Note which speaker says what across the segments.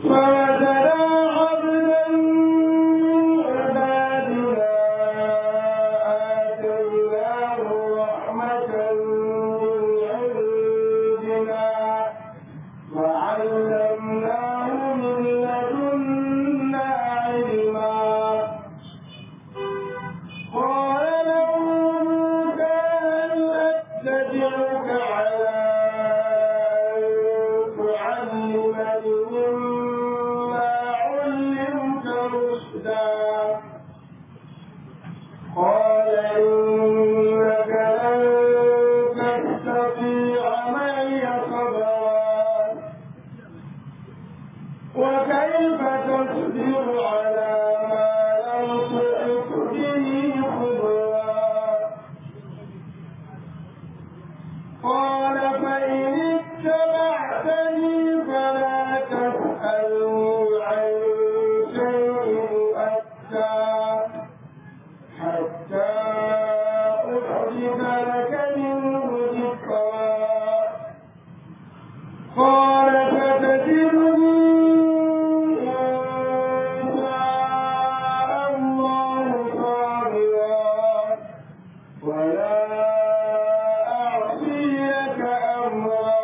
Speaker 1: فوجدا عبدا من عبادنا آتيناه رحمة من عندنا وعلمناه من لدنا علما قال له موسى هل أتبعك على أن تعلمني مما علمت رشدا قال إنك لن تستطيع معي صبرا وكيف تصبر على ما لم تحط به خبرا قال فإن اتبعتني فلا تسألني عن شيء أتى حتى أحدث لك منه ذكرا قال فتجدني إن شاء الله صابرا ولا أعصي لك أمرا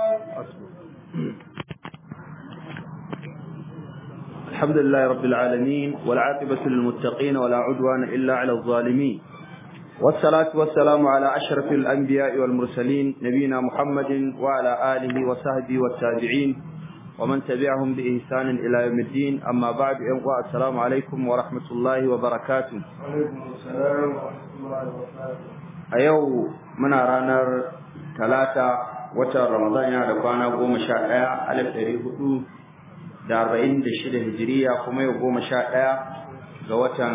Speaker 2: الحمد لله رب العالمين والعاقبة للمتقين ولا عدوان إلا على الظالمين والصلاة والسلام على أشرف الأنبياء والمرسلين نبينا محمد وعلى آله وصحبه والتابعين ومن تبعهم بإحسان إلى يوم الدين أما بعد أيها السلام عليكم ورحمة الله وبركاته
Speaker 1: وعليكم السلام ورحمة الله وبركاته
Speaker 2: أيو من رانر ثلاثة وتر رمضان يا دقانا قوم شاء ألف تاريخ da arba'in da shida hijiriya kuma yau goma sha ɗaya ga watan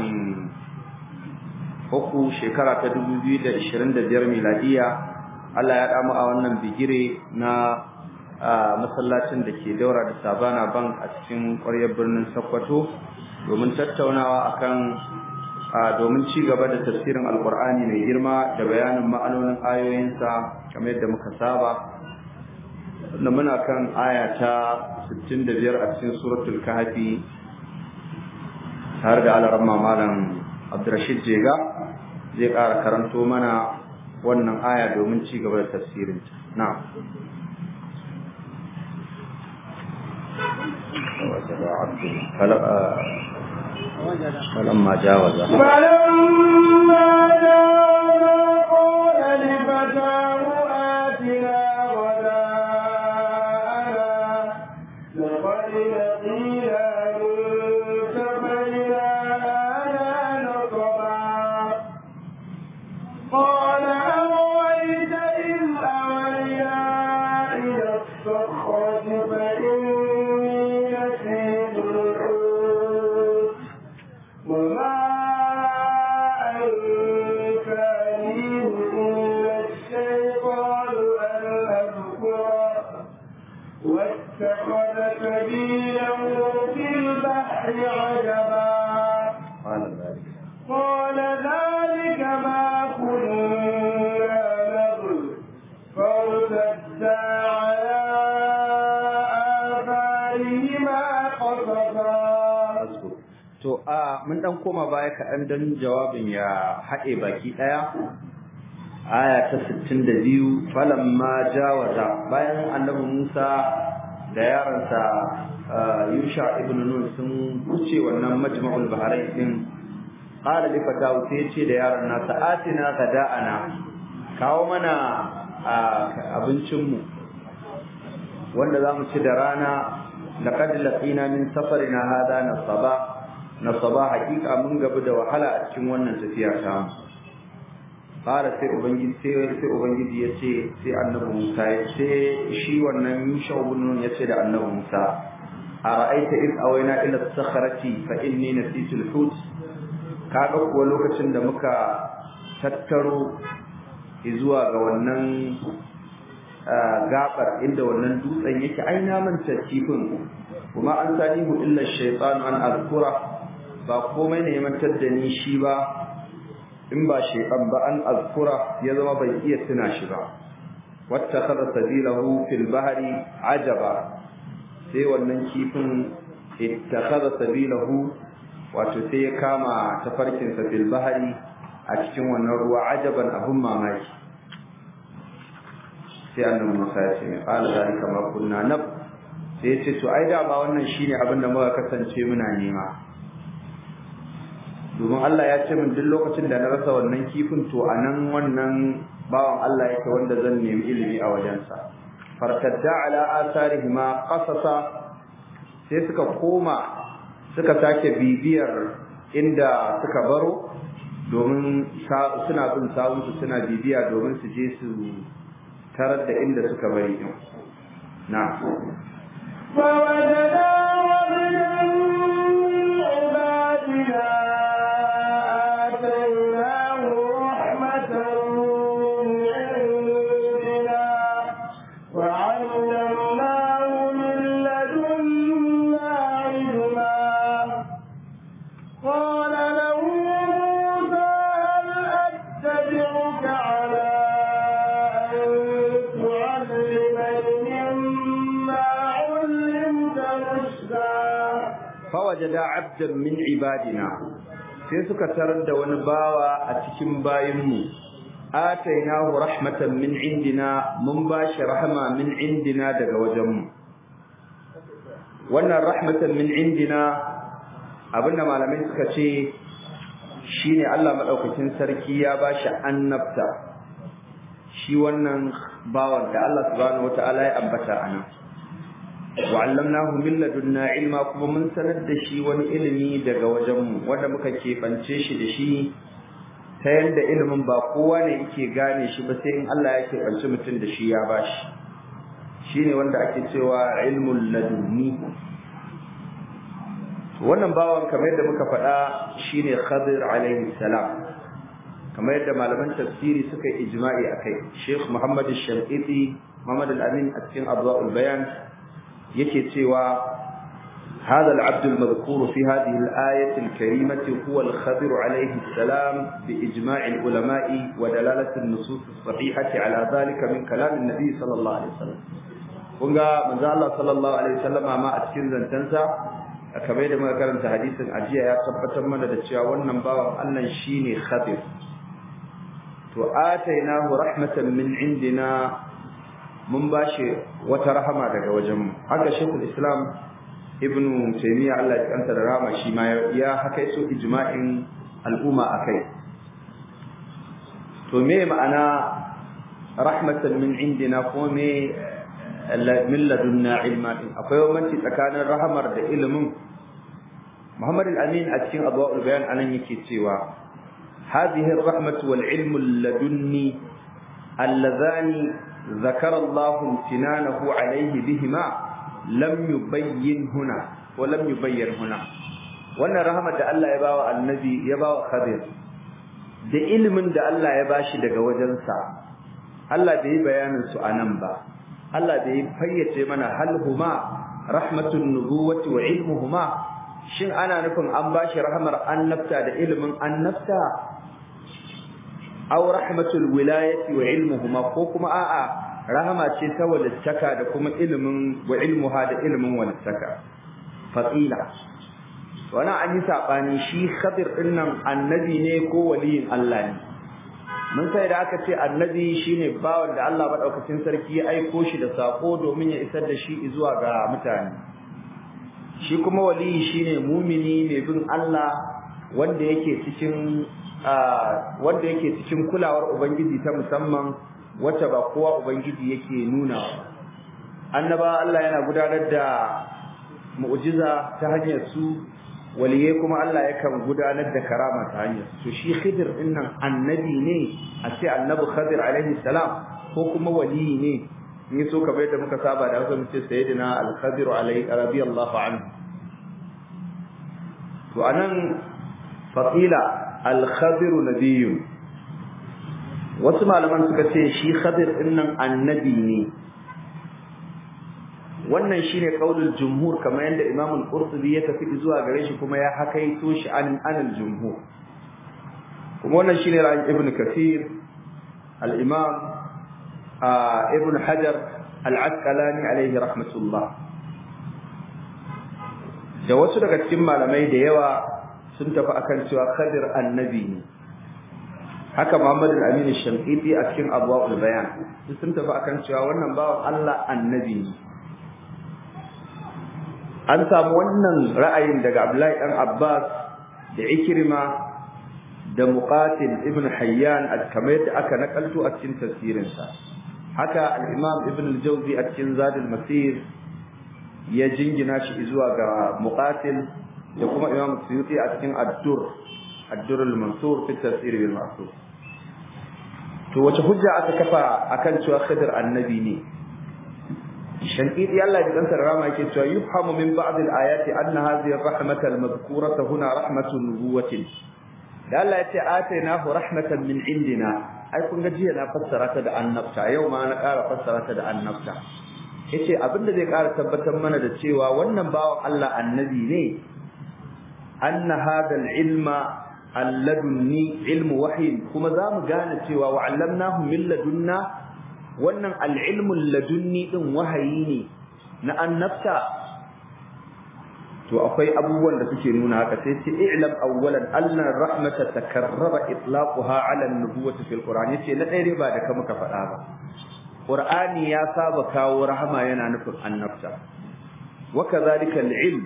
Speaker 2: uku shekara ta dubu biyu da ishirin da biyar miladiya Allah ya damu a wannan bigire na masallacin da ke daura da sabana bank a cikin ƙwaryar birnin Sokoto domin tattaunawa akan domin ci gaba da tafsirin alkur'ani mai girma da bayanin ma'anonin ayoyinsa kamar yadda muka saba da muna kan aya ta 65 a cikin suratul kahfi tare da alaramma malam Abdurrashid Jega zai ƙara karanto mana wannan aya domin ci gaba da tafsirin ta na'am فلما جاوز
Speaker 1: فلما جاء قال لفتاه آتنا غداءنا لقد لقينا من سفرنا هذا نصبا قال أرأيت إذ أوينا إلى الصخرة فإني نسيت الحوت وما أنسانيه إلا الشيطان أن أذكره واتخذ سبيله في البحر عجبا
Speaker 2: قال ذلك
Speaker 1: قال ذلك ما كنا نبغي فارتدا على آثارهما قصصا
Speaker 2: To a mun dan koma baya kaɗan don jawabin ya haɗe baki ɗaya. Aya ta 62 falamma jawaza bayan annabi Musa da yaransa Yusha ibn Nun sun wuce wannan majma'ul bahrain din qala li fatahu sai ce da yaron nasa atina gada'ana kawo mana abincin mu wanda zamu ci da rana laqad laqina min safarina hada nasaba nasaba hakika mun gabu da wahala a cikin wannan tafiya ta mu fara sai ubangiji sai sai ubangiji yace sai annabi Musa yace shi wannan Yusha ibn Nun yace da annabi Musa ara'aita id awayna ila as-sakhrati fa inni nasitu al-hut kaga kuwa lokacin da muka tattaro zuwa ga wannan gabar inda wannan dutsen yake ai na manta kifin kuma an sani mu illa shaytan an azkura ba komai ne mantar da ni shi ba in ba shaytan ba an azkura ya zama bai iya tuna shi ba wattakhadha sabilahu fil bahri ajaba sai sai wannan kifin ittakhadha sabilahu wato sai ya kama tafarkin sa fil bahri a cikin wannan ruwa ajaban abun mamaki sai annabi Musa ya ce mai qala zalika ma kunna nab sai ya ce to ai da ba wannan shine abin da muka kasance muna nema domin Allah ya ce min duk lokacin da na rasa wannan kifin to anan wannan bawan Allah yake wanda zan nemi ilimi a wajensa fartadda ala asarihima qasasa sai suka koma suka sake bibiyar inda suka baro domin suna bin sawunsu suna bibiya domin su je su tarar da inda suka bari din na
Speaker 1: فوجدا رجلا من عبادنا آتيناه رحمة من عندنا وعلمناه من لدنا علما قال له موسى هل أتبعك على أن تعلمني مما علمت رشدا
Speaker 2: fawajada abdan min ibadina sai suka tarar da wani bawa a cikin bayinmu atainahu rahmatan min indina mun bashi rahama min indina daga wajenmu wannan rahmatan min indina abinda malamai suka ce shine Allah madaukakin sarki ya bashi annabta shi wannan bawan da Allah subhanahu wataala ya ambata anan wa'allamnahu min ladunna ilma kuma mun sanar da shi wani ilimi daga wajenmu wanda muka keɓance shi da shi ta yadda ilimin ba kowa ne yake gane shi ba sai in Allah ya keɓance mutum da shi ya bashi shine wanda ake cewa ilmul ladunni wannan bawan kamar yadda muka faɗa shine Khadir alaihi salam kamar yadda malaman tafsiri suka yi ijma'i akai Sheikh Muhammad Al-Shamiti Muhammad Al-Amin a cikin Adwa'ul Bayan yake cewa هذا العبد المذكور في هذه الآية الكريمة هو الخضر عليه السلام بإجماع العلماء ودلالة النصوص الصحيحة على ذلك من كلام النبي صلى الله عليه وسلم kunga manzo Allah sallallahu alaihi wasallama ma a cikin zantansa kamar da muka karanta hadisin ajiya ya tabbatar mana da cewa wannan bawan Allah shine Khadir to atainahu rahmatan min indina mun bashi wata rahama daga wajen haka shekul islam ibnu taymiya Allah ya kanta da rahama shi ma ya haka yaso ijma'in al'umma akai to me ma'ana rahmatan min indina ko me min ladunna ilma din akwai bambanci tsakanin rahamar da ilimin Muhammad al-Amin a cikin Adwa'ul Bayan anan yake cewa hadhihi ar-rahmatu wal ilmu ladunni alladhani ذكر الله امتنانه عليه بهما لم يبين هنا ولم يبين هنا wannan rahama da Allah ya bawa annabi ya bawa Khadir da ilimin da Allah ya bashi daga wajensa Allah bai bayanin su anan ba Allah bai fayyace mana hal huma rahmatun nubuwati wa ilmuhuma shin ana nufin an bashi rahamar annabta da ilimin annabta aw rahmatul wilayati wa ilmuhuma ko kuma a'a rahama ce ta walittaka da kuma ilimin wa ilmuha da ilimin walittaka faqila wana an yi sabani shi khadir dinnan annabi ne ko waliyin Allah ne mun sai da aka ce annabi shine bawan da Allah madaukakin sarki ya aiko shi da sako domin ya isar da shi zuwa ga mutane shi kuma waliyi shine mumini mai bin Allah wanda yake cikin wanda yake cikin kulawar ubangiji ta musamman wacce ba kowa ubangiji yake nuna annaba Allah yana gudanar da mu'jiza ta hanyar su waliyai kuma Allah yakan gudanar da karama ta hanyar to shi Khidir dinnan annabi ne a ce annabi Khadir alaihi salam ko kuma waliyi ne ni so ka bai da muka saba da wasu ce sayyidina al-Khadir alaihi radiyallahu anhu to anan faqila al-Khadir nabiyyun wasu malaman suka ce shi Khadir dinnan annabi ne wannan shine kaulul jumhur kamar yadda Imam al-Qurtubi ya tafi zuwa gare shi kuma ya hakaito shi an anil jumhur kuma wannan shine ra'ayin Ibn Kathir al-Imam Ibn Hajar al-Asqalani alayhi rahmatullah da wasu daga cikin malamai da yawa sun tafi akan cewa Khadir annabi ne haka Muhammad al-Amin al-Shanqiti a cikin Abwaul Bayan sun tafi akan cewa wannan bawan Allah annabi ne an samu wannan ra'ayin daga Abdullahi dan Abbas da Ikrima da Muqatil ibn Hayyan kamar yadda aka nakalto a cikin tafsirinsa haka al-Imam Ibn al-Jawzi a cikin Zadul Masir ya jingina shi zuwa ga Muqatil da kuma Imam Suyuti a cikin Ad-Dur Ad-Dur al-Mansur fi tafsir bil Ma'thur to wace hujja aka kafa akan cewa Khidir annabi ne shankidi Allah ya dansa rama yake cewa yufhamu min ba'd al-ayati anna hadhihi ar-rahmata al-madhkurata huna rahmatu nubuwatin da Allah ya ce atainahu rahmatan min indina ai kun ga jiya na fassara ta da annabta yau ma na ƙara fassara ta da annabta yace abinda zai ƙara tabbatar mana da cewa wannan bawan Allah annabi ne anna hadha al-ilma alladunni ilmu wahyin kuma zamu gane cewa wa 'allamnahu min ladunna wannan al-ilmu ladunni din wahayi ne na annabta to akwai abubuwan da suke nuna haka sai ce i'lam awwalan anna rahmata takarrara itlaquha 'ala an-nubuwwati fil qur'an yace na dai ba da ka muka faɗa ba qur'ani ya saba kawo rahama yana nufin annabta wa kadhalika al-ilm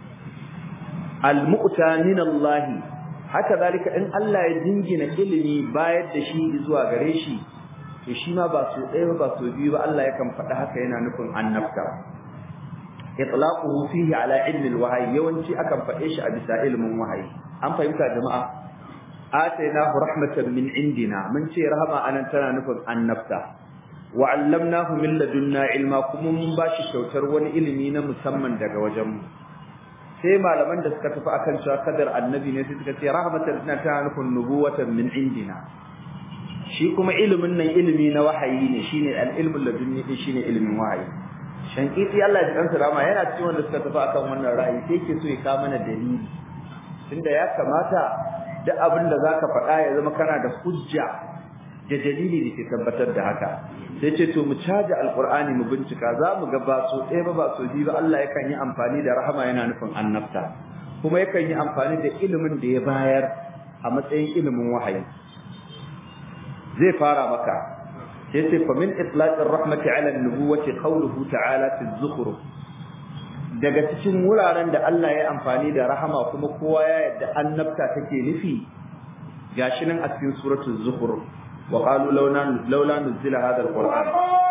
Speaker 2: al-mu'ta min Allah haka zalika in Allah ya dingina ilimi bayar da shi zuwa gare shi to shi ma ba so ɗaya ba so biyu ba Allah yakan faɗa haka yana nufin annabta itlaquhu fihi ala ilmi alwahyi yawanci akan faɗe shi a bisa ilmin wahayi an fahimta jama'a atainahu rahmatan min indina mun ce rahama anan tana nufin annabta wa 'allamnahu min ladunna ilma kuma mun bashi kyautar wani ilimi na musamman daga wajenmu sai malaman da suka tafi akan cewa kadar annabi ne sai suka ce rahmatan tana tana nufin nubuwatan min indina shi kuma ilimin nan ilimi na wahayi ne shine al-ilmul ladunni shine ilimin wahayi shankiti Allah ya kansa rama yana cikin wanda suka tafi akan wannan ra'ayi sai yake so ya ka mana dalili tunda ya kamata duk abin da zaka faɗa ya zama kana da hujja da dalili da ke tabbatar da haka sai ce to mu caja alqur'ani mu bincika za mu ga ba so ɗaya ba ba so biyu ba Allah yakan yi amfani da rahama yana nufin annabta kuma yakan yi amfani da ilimin da ya bayar a matsayin ilimin wahayi zai fara maka sai ce fa min itlaqir rahmati ala an-nubuwati qawluhu ta'ala fi az-zukhruf daga cikin wuraren da Allah ya amfani da rahama kuma kowa ya yadda annabta take nufi gashi nan a cikin suratul zukhruf wa qalu laula laula nuzila hadha al-qur'an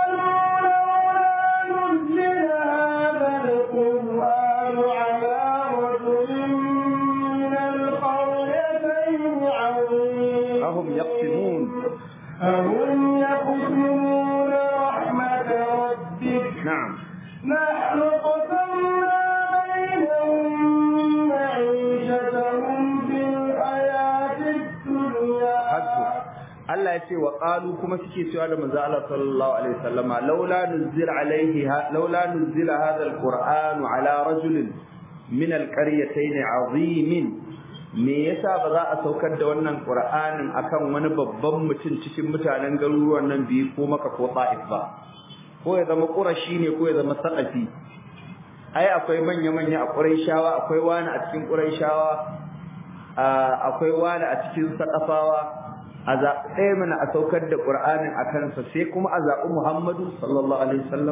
Speaker 2: أهم يقسمون
Speaker 1: أهم يقسمون رحمة ربك
Speaker 2: نعم
Speaker 1: نحن قسمنا بينهم معيشتهم في الحياة الدنيا
Speaker 2: hasbu Allah ya ce wa qalu kuma suke cewa da manzo Allah sallallahu alaihi wasallama laula nuzila alaihi laula nuzila hadha alqur'anu ala rajulin min alqaryatayn azimin me yasa ba za a saukar da wannan qur'anin akan wani babban mutum cikin mutanen garuruwan nan biyu ko maka ko ta'if ba ko ya zama qurashi ne ko ya zama saqafi ai akwai manya manya a quraishawa akwai wani a cikin quraishawa akwai wani a cikin saqafawa a zaɓi ɗaya mana a saukar da ƙur'anin a kansa sai kuma a zaɓi Muhammadu sallallahu alaihi wasallam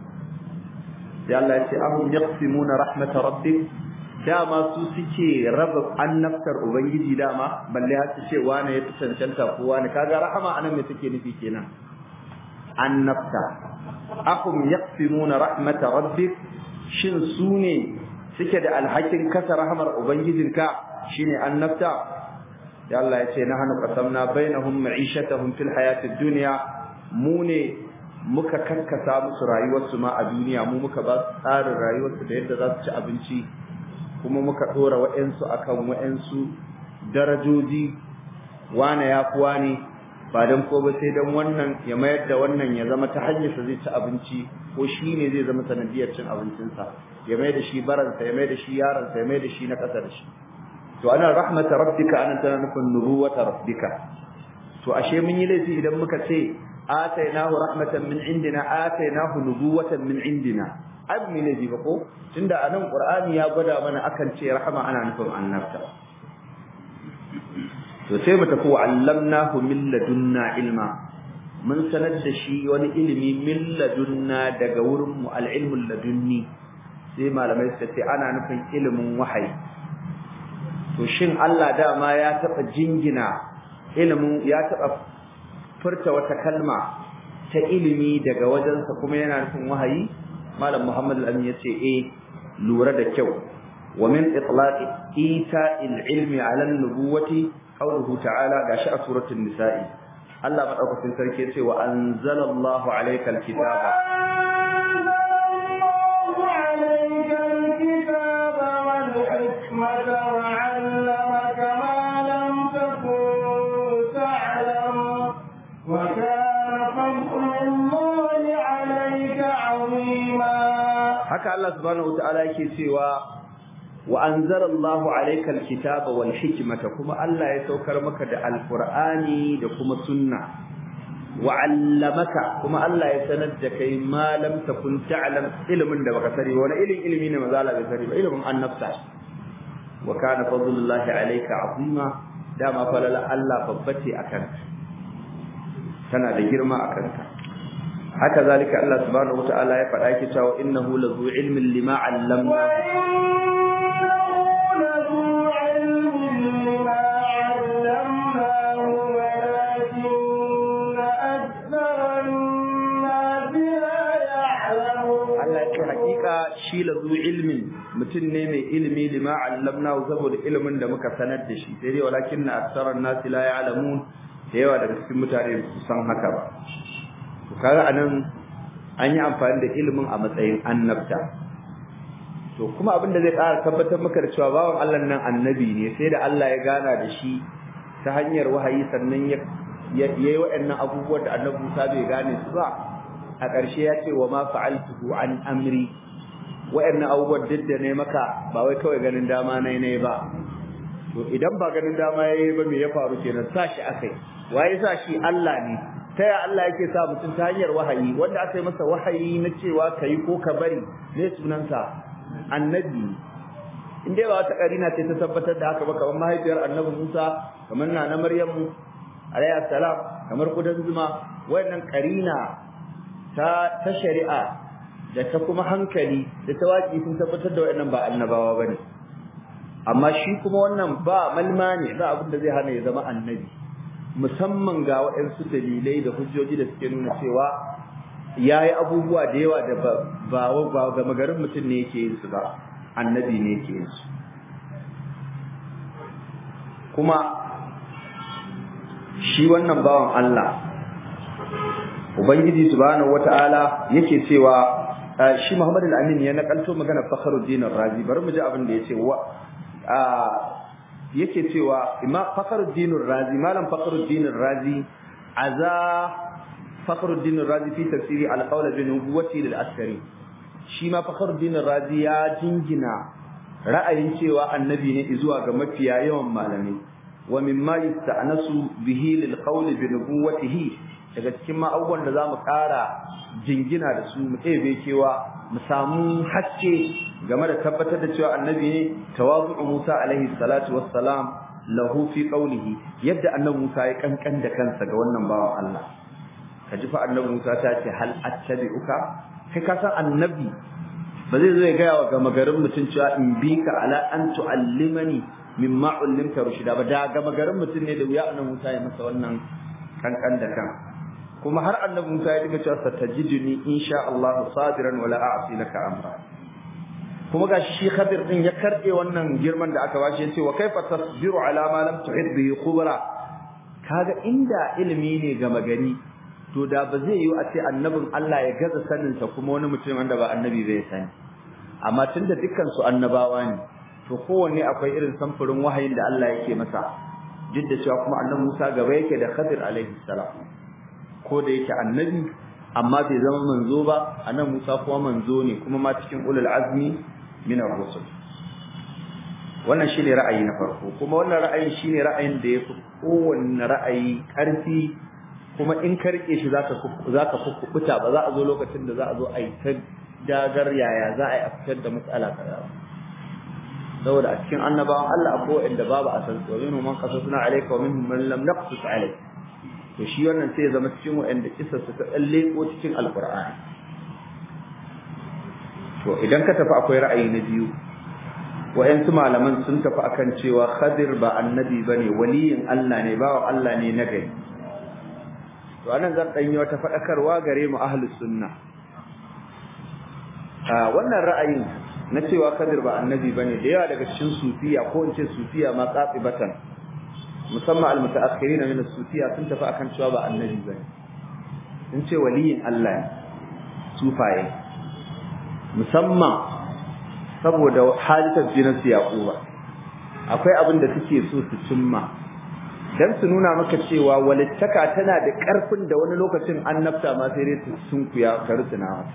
Speaker 2: sai Allah ya ce ahum yaqsimuna rahmata rabbik dama su suke raba annabtar ubangiji dama balle har su ce wani ya fi cancanta ko wani kaga rahama anan me take nufi kenan annabta ahum yaqsimuna rahmata rabbik shin su ne suke da alhakin kasa rahmar ubangijinka shine annabta ya Allah ya ce nahnu qasamna bainahum ma'ishatahum fil hayatid dunya mu ne muka karkasa musu rayuwarsu ma a duniya mu muka ba su tsarin rayuwarsu da yadda za su ci abinci kuma muka dora wa'ansu akan wa'ansu darajoji wane ya fi wane ba dan ko ba sai dan wannan ya mayar da wannan ya zama ta hanyar sa zai ci abinci ko shi ne zai zama sanadiyar cin abincinsa ya mai da shi baransa ya mai da shi yaransa ya mai da shi na ƙasa da shi to ana rahmata rabbika anan tana nufin nubuwata rabbika to ashe mun yi laifi idan muka ce atainahu rahmatan min indina atainahu nubuwatan min indina ai mu ne ji ba ko tunda anan qur'ani ya gwada mana akan ce rahama ana nufin annabta to sai mu tafi allamnahu min ladunna ilma mun sanar da shi wani ilimi min ladunna daga wurin mu al-ilmu ladunni sai malamai suka ce ana nufin ilimin wahayi to shin Allah dama ya taba jingina ilimin ya taba furta wata kalma ta ilimi daga wajensa kuma yana nufin wahayi malam Muhammad al-Amin yace eh lura da kyau wa min itlaqi ita'il ilmi 'ala an-nubuwati qawluhu ta'ala gashi a suratul nisa'i Allah madaukakin sarki yace wa anzalallahu 'alayka al-kitaba
Speaker 1: وعلمك ما لم تكن تعلم وكان فضل الله عليك عظيما
Speaker 2: haka Allah subhanahu wataala yake cewa wa anzalallahu alayka alkitaba wal hikmata kuma Allah ya saukar maka da alqur'ani da kuma sunna wa 'allamaka kuma Allah ya sanar da kai ma lam takun ta'lam ilmin da baka sani wani ilmin ilmi ne maza Allah bai sani ba ilmin annabta wa kana fadlullahi alayka 'azima dama falala Allah babbace akan tana da girma akan ka haka zalika Allah subhanahu wataala ya faɗa yake cewa innahu lazu ilmin lima 'allamna Allah ya hakika shi lazu ilmin mutum ne mai ilimi lima 'allamna saboda ilimin da muka sanar da shi sai dai walakin aktsaran nasi la ya'lamun da yawa daga cikin mutane su san haka ba to kaga anan an yi amfani da ilimin a matsayin annabta to kuma abin da zai ƙara tabbatar maka da cewa bawan Allah nan annabi ne sai da Allah ya gana da shi ta hanyar wahayi sannan ya yayi waɗannan abubuwan da annabi Musa bai gane su ba a ƙarshe ya ce wa ma fa'altuhu an amri waɗannan abubuwan duk da ne maka ba wai kawai ganin dama nai ne ba to idan ba ganin dama yayi ba me ya faru kenan sa shi akai waye sa shi Allah ne ta ya Allah yake sa mutum ta hanyar wahayi wanda aka yi masa wahayi na cewa ka yi ko ka bari ne sunansa annabi in dai ba wata karina ce ta tabbatar da haka ba kamar mahaifiyar annabi Musa kamar na na Maryamu alayhi salam kamar kudan zuma wayannan karina ta ta shari'a da ta kuma hankali da ta waki sun tabbatar da wayannan ba annabawa bane amma shi kuma wannan ba malma ne ba abin da zai hana ya zama annabi musamman ga waɗansu dalilai da hujjoji da suke nuna cewa ya yi abubuwa da yawa da ba ba ga magarin mutum ne yake yin su ba annabi ne yake yin su kuma shi wannan bawan Allah ubangiji subhanahu wata'ala yake cewa shi Muhammad al-Amin ya nakalto magana Fakhruddin Razi bari mu ji abin da yace wa yake cewa imam Fakhruddin Razi malam Fakhruddin Razi aza Fakhruddin Razi fi tafsiri al-qawl bi nubuwati lil-askari shi ma Fakhruddin Razi ya jingina ra'ayin cewa annabi ne zuwa ga mafiya yawan malamai wa mimma yasta'nasu bihi lil-qawl bi nubuwatihi daga cikin ma abubuwan da zamu ƙara jingina da su mu ɗebe cewa mu samu haske game da tabbatar da cewa annabi ne tawazu'u Musa alaihi salatu wassalam lahu fi qawlihi yadda annabi Musa ya kankan da kansa ga wannan bawan Allah kaji fa annabi Musa ta ce hal attabi'uka kai ka san annabi ba zai zo ya gaya wa gama garin mutum cewa in bi ka ala an tu'allimani mimma ullimta rushida ba da gama garin mutum ne da wuya annabi Musa ya masa wannan kankan da kan kuma har annabi Musa ya dinga cewa satajiduni insha Allah sabiran wala a'si laka amra kuma gashi shi Khadir din ya karbe wannan girman da aka bashi yace wa kaifa tasbiru ala ma lam tuhid bihi khubra kaga inda ilimi ne ga magani to da ba zai yi a ce annabin Allah ya gaza sanin sa kuma wani mutum wanda ba annabi bai sani amma tunda dukkan su annabawa ne to kowanne akwai irin samfurin wahayin da Allah yake masa duk da cewa kuma annabi Musa gaba yake da Khadir alaihi salam ko da yake annabi amma bai zama manzo ba annabi Musa kuma manzo ne kuma ma cikin ulul azmi min ar-rusul wannan shine ra'ayi na farko kuma wannan ra'ayin shine ra'ayin da yafi kowanne ra'ayi karfi kuma in ka rike shi zaka zaka kukuta ba za a zo lokacin da za a zo a yi ta dagar yaya za a yi a fitar da matsala kaza saboda a cikin annabawan Allah akwai wanda babu a san wa minhum man qasasna alayka wa minhum man lam naqsus alayka to shi wannan sai ya zama cikin wanda kissa su ta tsalle ko cikin alqur'ani to idan ka tafi akwai ra'ayi na biyu wayansu malaman sun tafi akan cewa Khadir ba annabi bane waliyin Allah ne bawa Allah ne na gari to anan zan danyi wata fadakarwa gare mu ahlus sunna a wannan ra'ayin na cewa Khadir ba annabi bane da yawa daga cikin sufiya ko in ce sufiya ma qatibatan musamman almutaakhirin min as-sufiya sun tafi akan cewa ba annabi bane sun ce waliyin Allah ne sufaye musamman saboda halittar jinin su yaquba akwai abin da suke so su cimma dan su nuna maka cewa walittaka tana da karfin da wani lokacin annabta ma sai dai sun kuya karusuna mata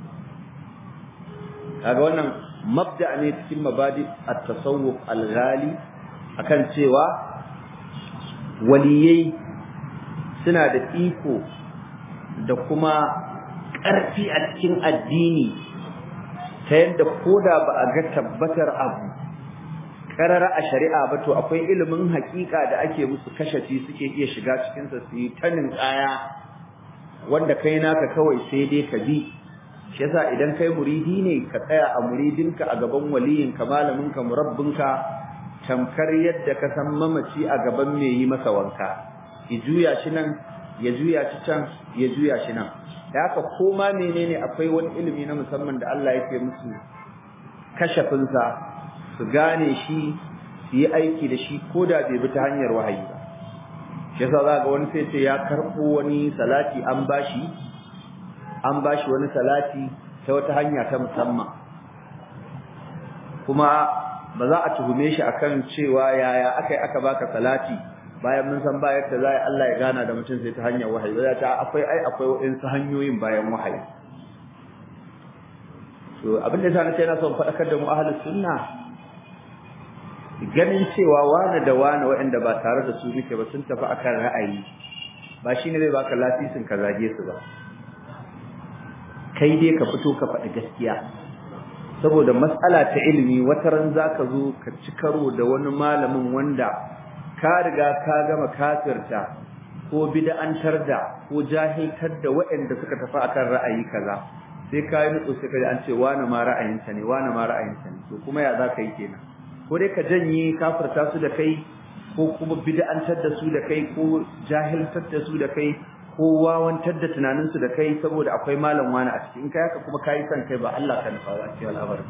Speaker 2: kaga wannan mabda ne cikin mabadi at-tasawuf al-ghali akan cewa waliyai suna da iko da kuma ƙarfi a cikin addini ta yadda koda ba a ga tabbatar abu karara a shari'a ba to akwai ilimin hakika da ake musu kashafi suke iya shiga cikin sa su yi tanin kaya wanda kai naka kawai sai dai ka bi shi yasa idan kai muridi ne ka tsaya a muridinka a gaban waliyinka malaminka murabbinka tamkar yadda ka san mamaci a gaban mai yi masa wanka ya juya shi nan ya juya shi can ya juya shi nan da haka koma menene akwai wani ilimi na musamman da Allah yake musu kashafin sa su gane shi su yi aiki da shi ko da bai bi ta hanyar wahayi ba shi yasa za ga wani sai ce ya karɓo wani salati an bashi an bashi wani salati ta wata hanya ta musamman kuma ba za a tuhume shi akan cewa yaya akai aka baka salati bayan mun san ba yadda za Allah ya gana da mutum sai ta hanyar wahayi ba ta akwai ai akwai waɗansu hanyoyin bayan wahayi to abin da yasa na ce na son faɗakar da mu ahlus sunna ganin cewa wani da wani waɗanda ba tare da su muke ba sun tafi akan ra'ayi ba shine zai baka lasisin ka zage su ba kai dai ka fito ka faɗi gaskiya saboda matsala ta ilimi wata ran zaka zo ka ci karo da wani malamin wanda ka riga ka gama kafirta ko bid'antar da ko jahiltar da waɗanda suka tafi akan ra'ayi kaza sai ka yi nutsu sai ka ji an ce wani ma ra'ayinsa ne wani ma ra'ayinsa ne to kuma ya za ka yi kenan ko dai ka janye kafirta su da kai ko kuma bid'antar da su da kai ko jahiltar da su da kai ko wawantar da tunaninsu da kai saboda akwai malam wani a ciki in kai haka kuma kai san kai ba Allah ka nufa ba cikin al'amarin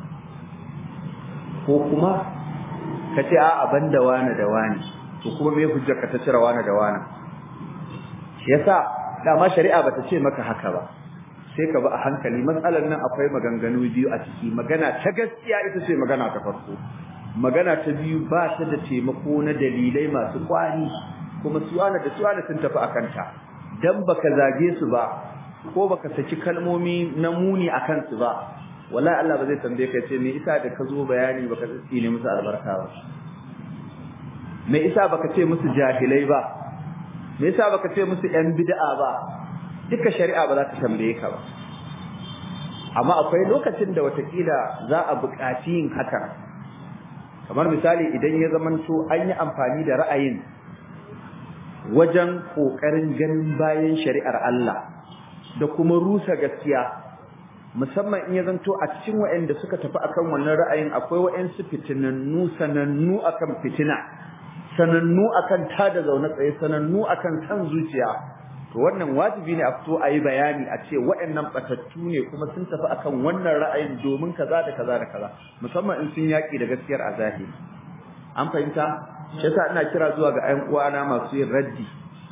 Speaker 2: ko kuma ka ce a'a banda wani da wani to kuma me hujjar ka ta cire wani da wani shi yasa dama shari'a bata ce maka haka ba sai ka bi a hankali matsalar nan akwai maganganu biyu a ciki magana ta gaskiya ita ce magana ta farko magana ta biyu ba ta da taimako na dalilai masu kwari kuma suwana da suwana sun tafi akan ta dan baka zage su ba ko baka saki kalmomi na muni akan su ba wallahi Allah ba zai tambaye ka ce me isa da ka zo bayani baka tsine musu albarka ba me isa baka ce musu jahilai ba me yasa baka ce musu yan bid'a ba duka shari'a ba za ta tambaye ka ba amma akwai lokacin da watakila za a buƙaci yin haka kamar misali idan ya zamanto an yi amfani da ra'ayin wajen kokarin ganin bayan shari'ar Allah da kuma rusa gaskiya musamman in ya zanto a cikin waɗanda suka tafi akan wannan ra'ayin akwai waɗansu fitinannu sanannu akan fitina sanannu akan tada zaune tsaye sanannu akan san zuciya to wannan wajibi ne a fito a yi bayani a ce waɗannan batattu ne kuma sun tafi akan wannan ra'ayin domin kaza da kaza da kaza musamman in sun yaƙi da gaskiyar a zahiri an fahimta shi yasa ina kira zuwa ga ƴan uwana masu yin raddi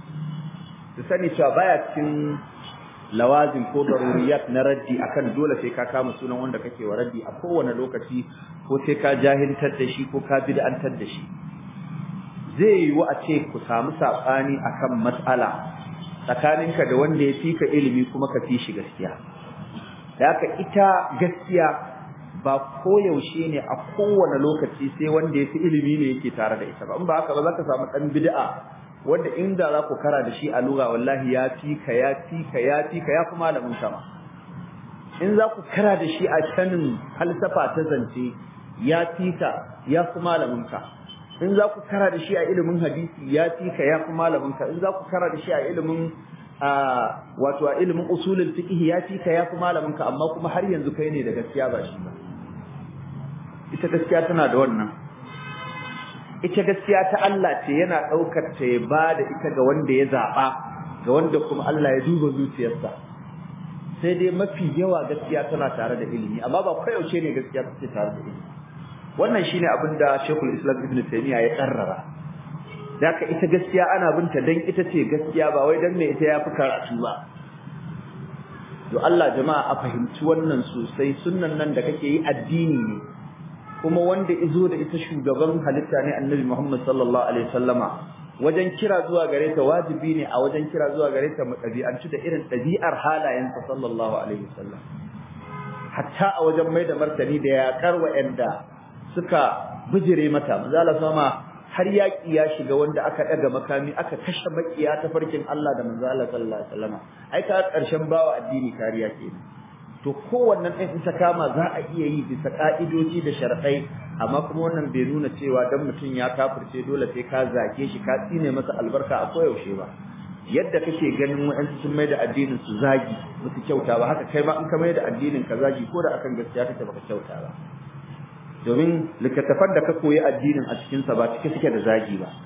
Speaker 2: su sani cewa baya cikin lawazim ko daruriyat na raddi akan dole sai ka kama sunan wanda kake wa raddi a kowane lokaci ko sai ka jahiltar da shi ko ka bid'antar da shi zai yiwu a ce ku samu saɓani akan matsala tsakaninka da wanda ya fi ka ilimi kuma ka fi shi gaskiya da haka ita gaskiya ba koyaushe ne a kowane lokaci sai wanda ya fi ilimi ne yake tare da ita ba in ba haka ba za ka samu ɗan bid'a wanda inda za ku kara da shi a lura wallahi ya fi ka ya fi ka ya fi ka ya fi malamin sama in za ku kara da shi a sanin falsafa ta zance ya fika ya fi malaminka in za ku kara da shi a ilimin hadisi ya fika ya fi malaminka in za ku kara da shi a ilimin wato a ilimin usulul fiqh ya fika ya fi malaminka amma kuma har yanzu kai ne da gaskiya ba shi ba ita gaskiya tana da wannan ita gaskiya ta Allah ce yana daukar ta ya ba da ita ga wanda ya zaba ga wanda kuma Allah ya duba zuciyarsa sai dai mafi yawa gaskiya tana tare da ilimi amma ba koyaushe ne gaskiya take tare da ilimi wannan shine abin da Sheikhul Islam Ibn Taymiyyah ya karrara daka ita gaskiya ana binta dan ita ce gaskiya ba wai dan me ita yafi karatu ba to Allah jama'a a fahimci wannan sosai sunnan nan da kake yi addini ne kuma wanda izo da ita shugaban halitta ne Annabi Muhammad sallallahu alaihi wasallama wajen kira zuwa gare ta wajibi ne a wajen kira zuwa gare ta mutabi'anci da irin ɗabi'ar halayensa sallallahu alaihi wasallam hatta a wajen mai da martani da yaƙar wa'anda suka bijire mata manzala sama har yaƙi ya shiga wanda aka ɗaga makami aka kashe makiya ta farkin Allah da manzala sallallahu alaihi wasallam ai ka ƙarshen bawa addini kariya kenan to kowannen ɗin in ta kama za a iya yi bisa ƙa'idoji da sharaɗai amma kuma wannan bai nuna cewa dan mutum ya kafirce dole sai ka zake shi ka tsine masa albarka a koyaushe ba yadda kake ganin wa'ansu sun mai da addinin su zagi musu kyauta ba haka kai ma in ka mai da addinin ka zagi ko da akan gaskiya kake baka kyauta ba domin littattafan da ka koyi addinin a cikin sa ba cike suke da zagi ba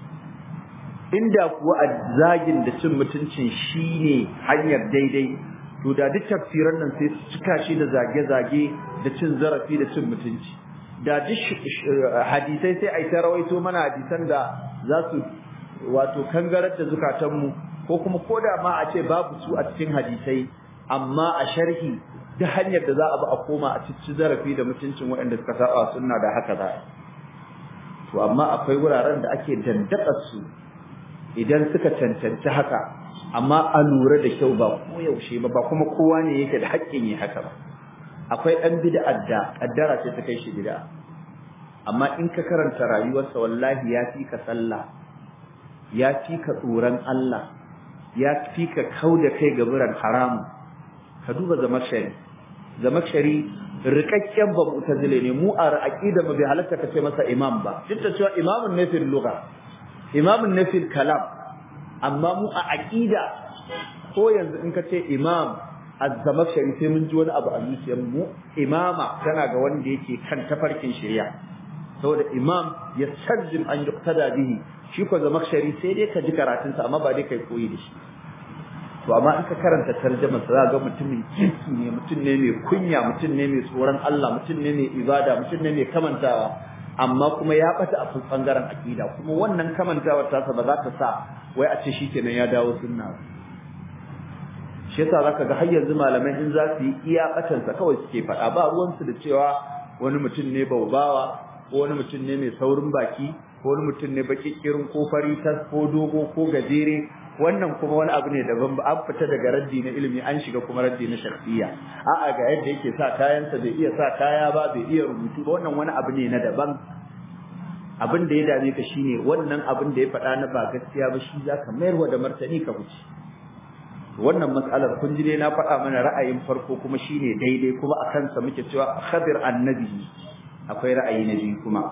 Speaker 2: inda kuwa zagin da cin mutuncin shine hanyar daidai to da duk tafsiran nan sai su cika shi da zage-zage da cin zarafi da cin mutunci da duk hadisai sai ai ta rawaito mana hadisan da za su wato kangarar da zukatanmu ko kuma koda ma a ce babu su a cikin hadisai amma a sharhi da hanyar da za a bi a koma a cici zarafi da mutuncin waɗanda suka saba sunna da haka za to amma akwai wuraren da ake dandaka su idan suka cancanci haka amma a lura da kyau ba koyaushe ba ba kuma kowa ne yake da haƙƙin yi haka ba akwai ɗan bid'ar da ƙaddara ce ta kai shi bid'a amma in ka karanta rayuwarsa wallahi ya fi ka sallah ya fi ka tsoron Allah ya fi ka kau da kai ga biran haramu ka duba zamakshari zamakshari rikakken ba mu'tazile ne mu a aqida mu bai halatta ka ce masa imam ba duk da cewa imamun ne fil lugha imamun ne fil kalam amma mu a aqida ko yanzu in ka ce imam az-zamakhshari sai mun ji wani abu a zuciyar mu imama tana ga wanda yake kan tafarkin shari'a saboda imam ya sajjim an yuqtada bihi shi ko zamakhshari sai dai ka ji karatun sa amma ba dai kai koyi da shi to amma in ka karanta tarjuma sa ga mutumin kirki ne mutum ne mai kunya mutum ne mai tsoron Allah mutum ne mai ibada mutum ne mai kamantawa amma kuma ya bata a bangaren akida kuma wannan kamantawar tasa ba za ta sa wai a ce shikenan ya dawo sunna ba shi yasa zaka ga har yanzu malamai in za su yi iya batansa kawai suke faɗa ba ruwansu da cewa wani mutum ne baubawa ko wani mutum ne mai saurin baki ko wani mutum ne baki kirin ko fari tas ko dogo ko gajere wannan kuma wani abu ne daban ba an fita daga raddi na ilimi an shiga kuma raddi na shakhsiyya a'a ga yadda yake sa kayansa bai iya sa kaya ba bai iya rubutu ba wannan wani abu ne na daban abin da ya dame ka shine wannan abin da ya faɗa na ba gaskiya ba shi zaka mayarwa da martani ka wuce wannan matsalar kun ji ne na faɗa mana ra'ayin farko kuma shine daidai kuma a kansa muke cewa khabir annabi akwai ra'ayi na biyu kuma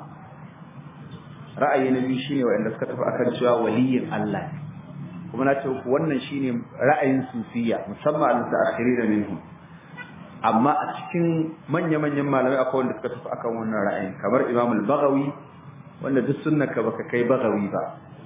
Speaker 2: ra'ayi na biyu shine wanda suka tafi akan cewa waliyin Allah kuma na ce wannan shine ra'ayin sufiya musamman al-mutaakhirin minhum amma a cikin manya-manyan malamai akwai wanda suka tafi akan wannan ra'ayin kamar Imam al-Baghawi wanda duk sunnaka baka kai Baghawi ba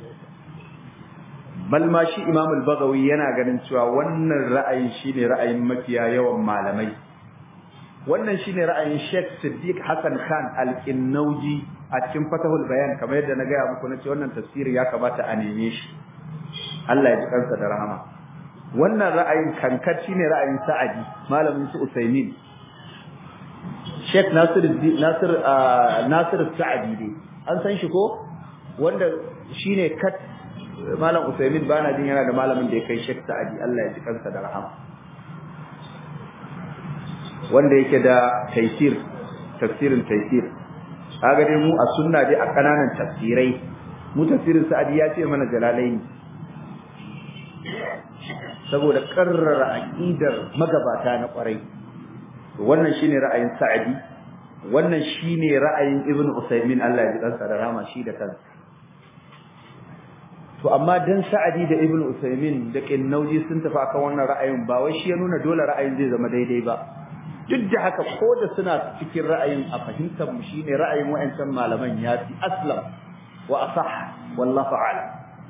Speaker 2: bal ma shi Imam al-Baghawi yana ganin cewa wannan ra'ayin shine ra'ayin mafiya yawan malamai wannan shine ra'ayin Sheikh Siddiq Hassan Khan al-Qinnauji a cikin Fatahul Bayan kamar yadda na gaya muku nace wannan tafsiri ya kamata a neme shi Allah ya ji kansa da rahama wannan ra'ayin kankar shine ra'ayin Sa'adi malamin su Usaimin Sheikh Nasir Nasir Nasir Sa'adi dai an san shi ko wanda shine kat malam Usaimin bana jin yana da malamin da ya kai Sheikh Sa'adi Allah ya ji kansa da rahama wanda yake da taysir tafsirin taysir kaga dai mu a sunna dai a kananan tafsirai mu tafsirin Sa'adi ya ce mana jalalaini saboda karrara aqidar magabata na kwarai wannan shine ra'ayin sa'adi wannan shine ra'ayin ibnu usaymin Allah ya ji kansa da rama shi da kansa to amma dan sa'adi da ibnu usaymin da kinnauji sun tafi akan wannan ra'ayin ba wai shi ya nuna dole ra'ayin zai zama daidai ba duk da haka ko da suna cikin ra'ayin a fahimtar mu shine ra'ayin wayancan malaman ya fi aslam wa asah wallahu a'lam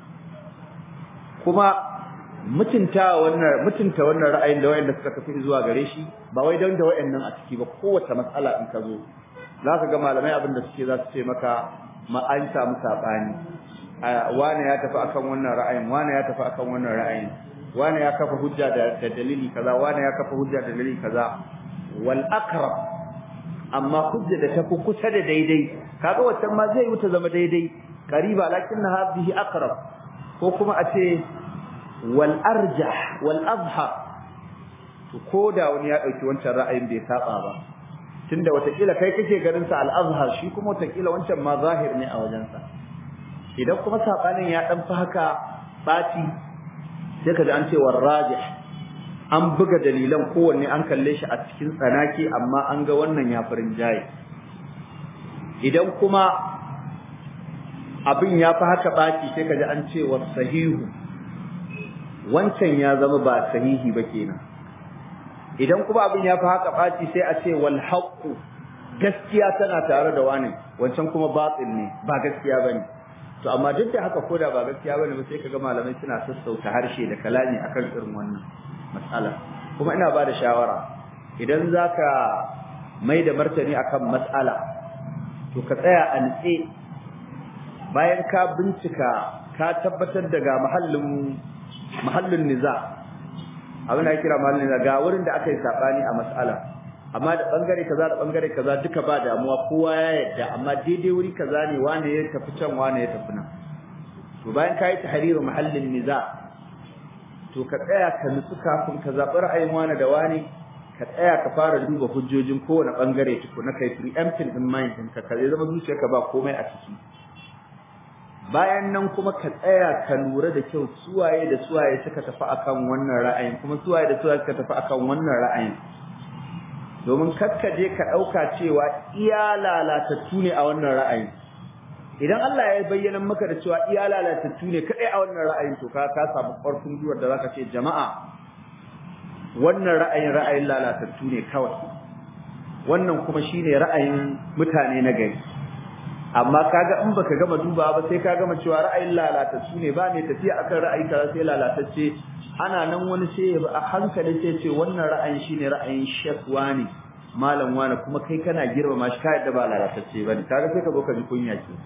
Speaker 2: kuma mutunta wannan mutunta wannan ra'ayin da wayanda suka tafi zuwa gare shi ba wai dan da wayannan a ciki ba kowace matsala in ka zo zaka ga malamai abin da suke za su ce maka ma an samu sabani wane ya tafi akan wannan ra'ayin wane ya tafi akan wannan ra'ayin wane ya kafa hujja da dalili kaza wane ya kafa hujja da dalili kaza wal aqrab amma hujja da tafi kusa da daidai kaga wannan ma zai wuta zama daidai qariba lakinna hadhihi aqrab ko kuma a ce wal arjah wal azhar to koda wani ya dauki wancan ra'ayin bai saba ba tunda watakila kai kake ganin sa al azhar shi kuma watakila wancan ma zahir ne a wajensa idan kuma sabanin ya dan fi haka bati sai kaji an ce war rajih an buga dalilan kowanne an kalle shi a cikin tsanaki amma an ga wannan ya farin jaye idan kuma abin ya fi haka baki sai kaji an ce wa sahihu wancan ya zama ba sahihi ba kenan idan kuma abin ya fi haka baki sai a ce wal haqqu gaskiya tana tare da wani wancan kuma batil ne ba gaskiya bane to amma duk da haka koda ba gaskiya bane ba sai kaga malamai suna sassauta harshe da kalami akan irin wannan matsala kuma ina ba da shawara idan zaka mai da martani akan matsala to ka tsaya a nitse bayan ka bincika ka tabbatar daga mahallin mahallin niza abin da kira mahallin niza ga wurin da aka yi sabani a matsala amma da bangare kaza da bangare kaza duka ba damuwa kowa ya yadda amma daidai wuri kaza ne wane ya tafi can wane ya tafi nan to bayan ka yi tahriru mahallin niza to ka tsaya ka nutsu kafin ka zaɓi ra'ayin wani da wani ka tsaya ka fara duba hujjojin kowane ɓangare tuku na kai preempting in mind ɗinka ka zai zama zuciyarka ba komai a ciki bayan nan kuma ka tsaya ka lura da kyau suwaye da suwaye suka tafi akan wannan ra'ayin kuma suwaye da suwaye suka tafi akan wannan ra'ayin domin kakka je ka ɗauka cewa iya lalatattu ne a wannan ra'ayin idan Allah ya bayyana maka da cewa iya lalatattu ne kadai a wannan ra'ayin to ka ka samu ƙarfin gwiwar da zaka ce jama'a wannan ra'ayin ra'ayin lalatattu ne kawai wannan kuma shine ra'ayin mutane na gari amma kaga in baka gama duba ba sai ka gama cewa ra'ayin lalatattu ne ba ne tafiya akan ra'ayi kaza sai lalatacce ana nan wani sai ya a hankali sai ce wannan ra'ayin shine ra'ayin shekwa ne malam wani kuma kai kana girmama shi ka yadda ba lalatacce bane kaga sai ka zo ka ji kunya ke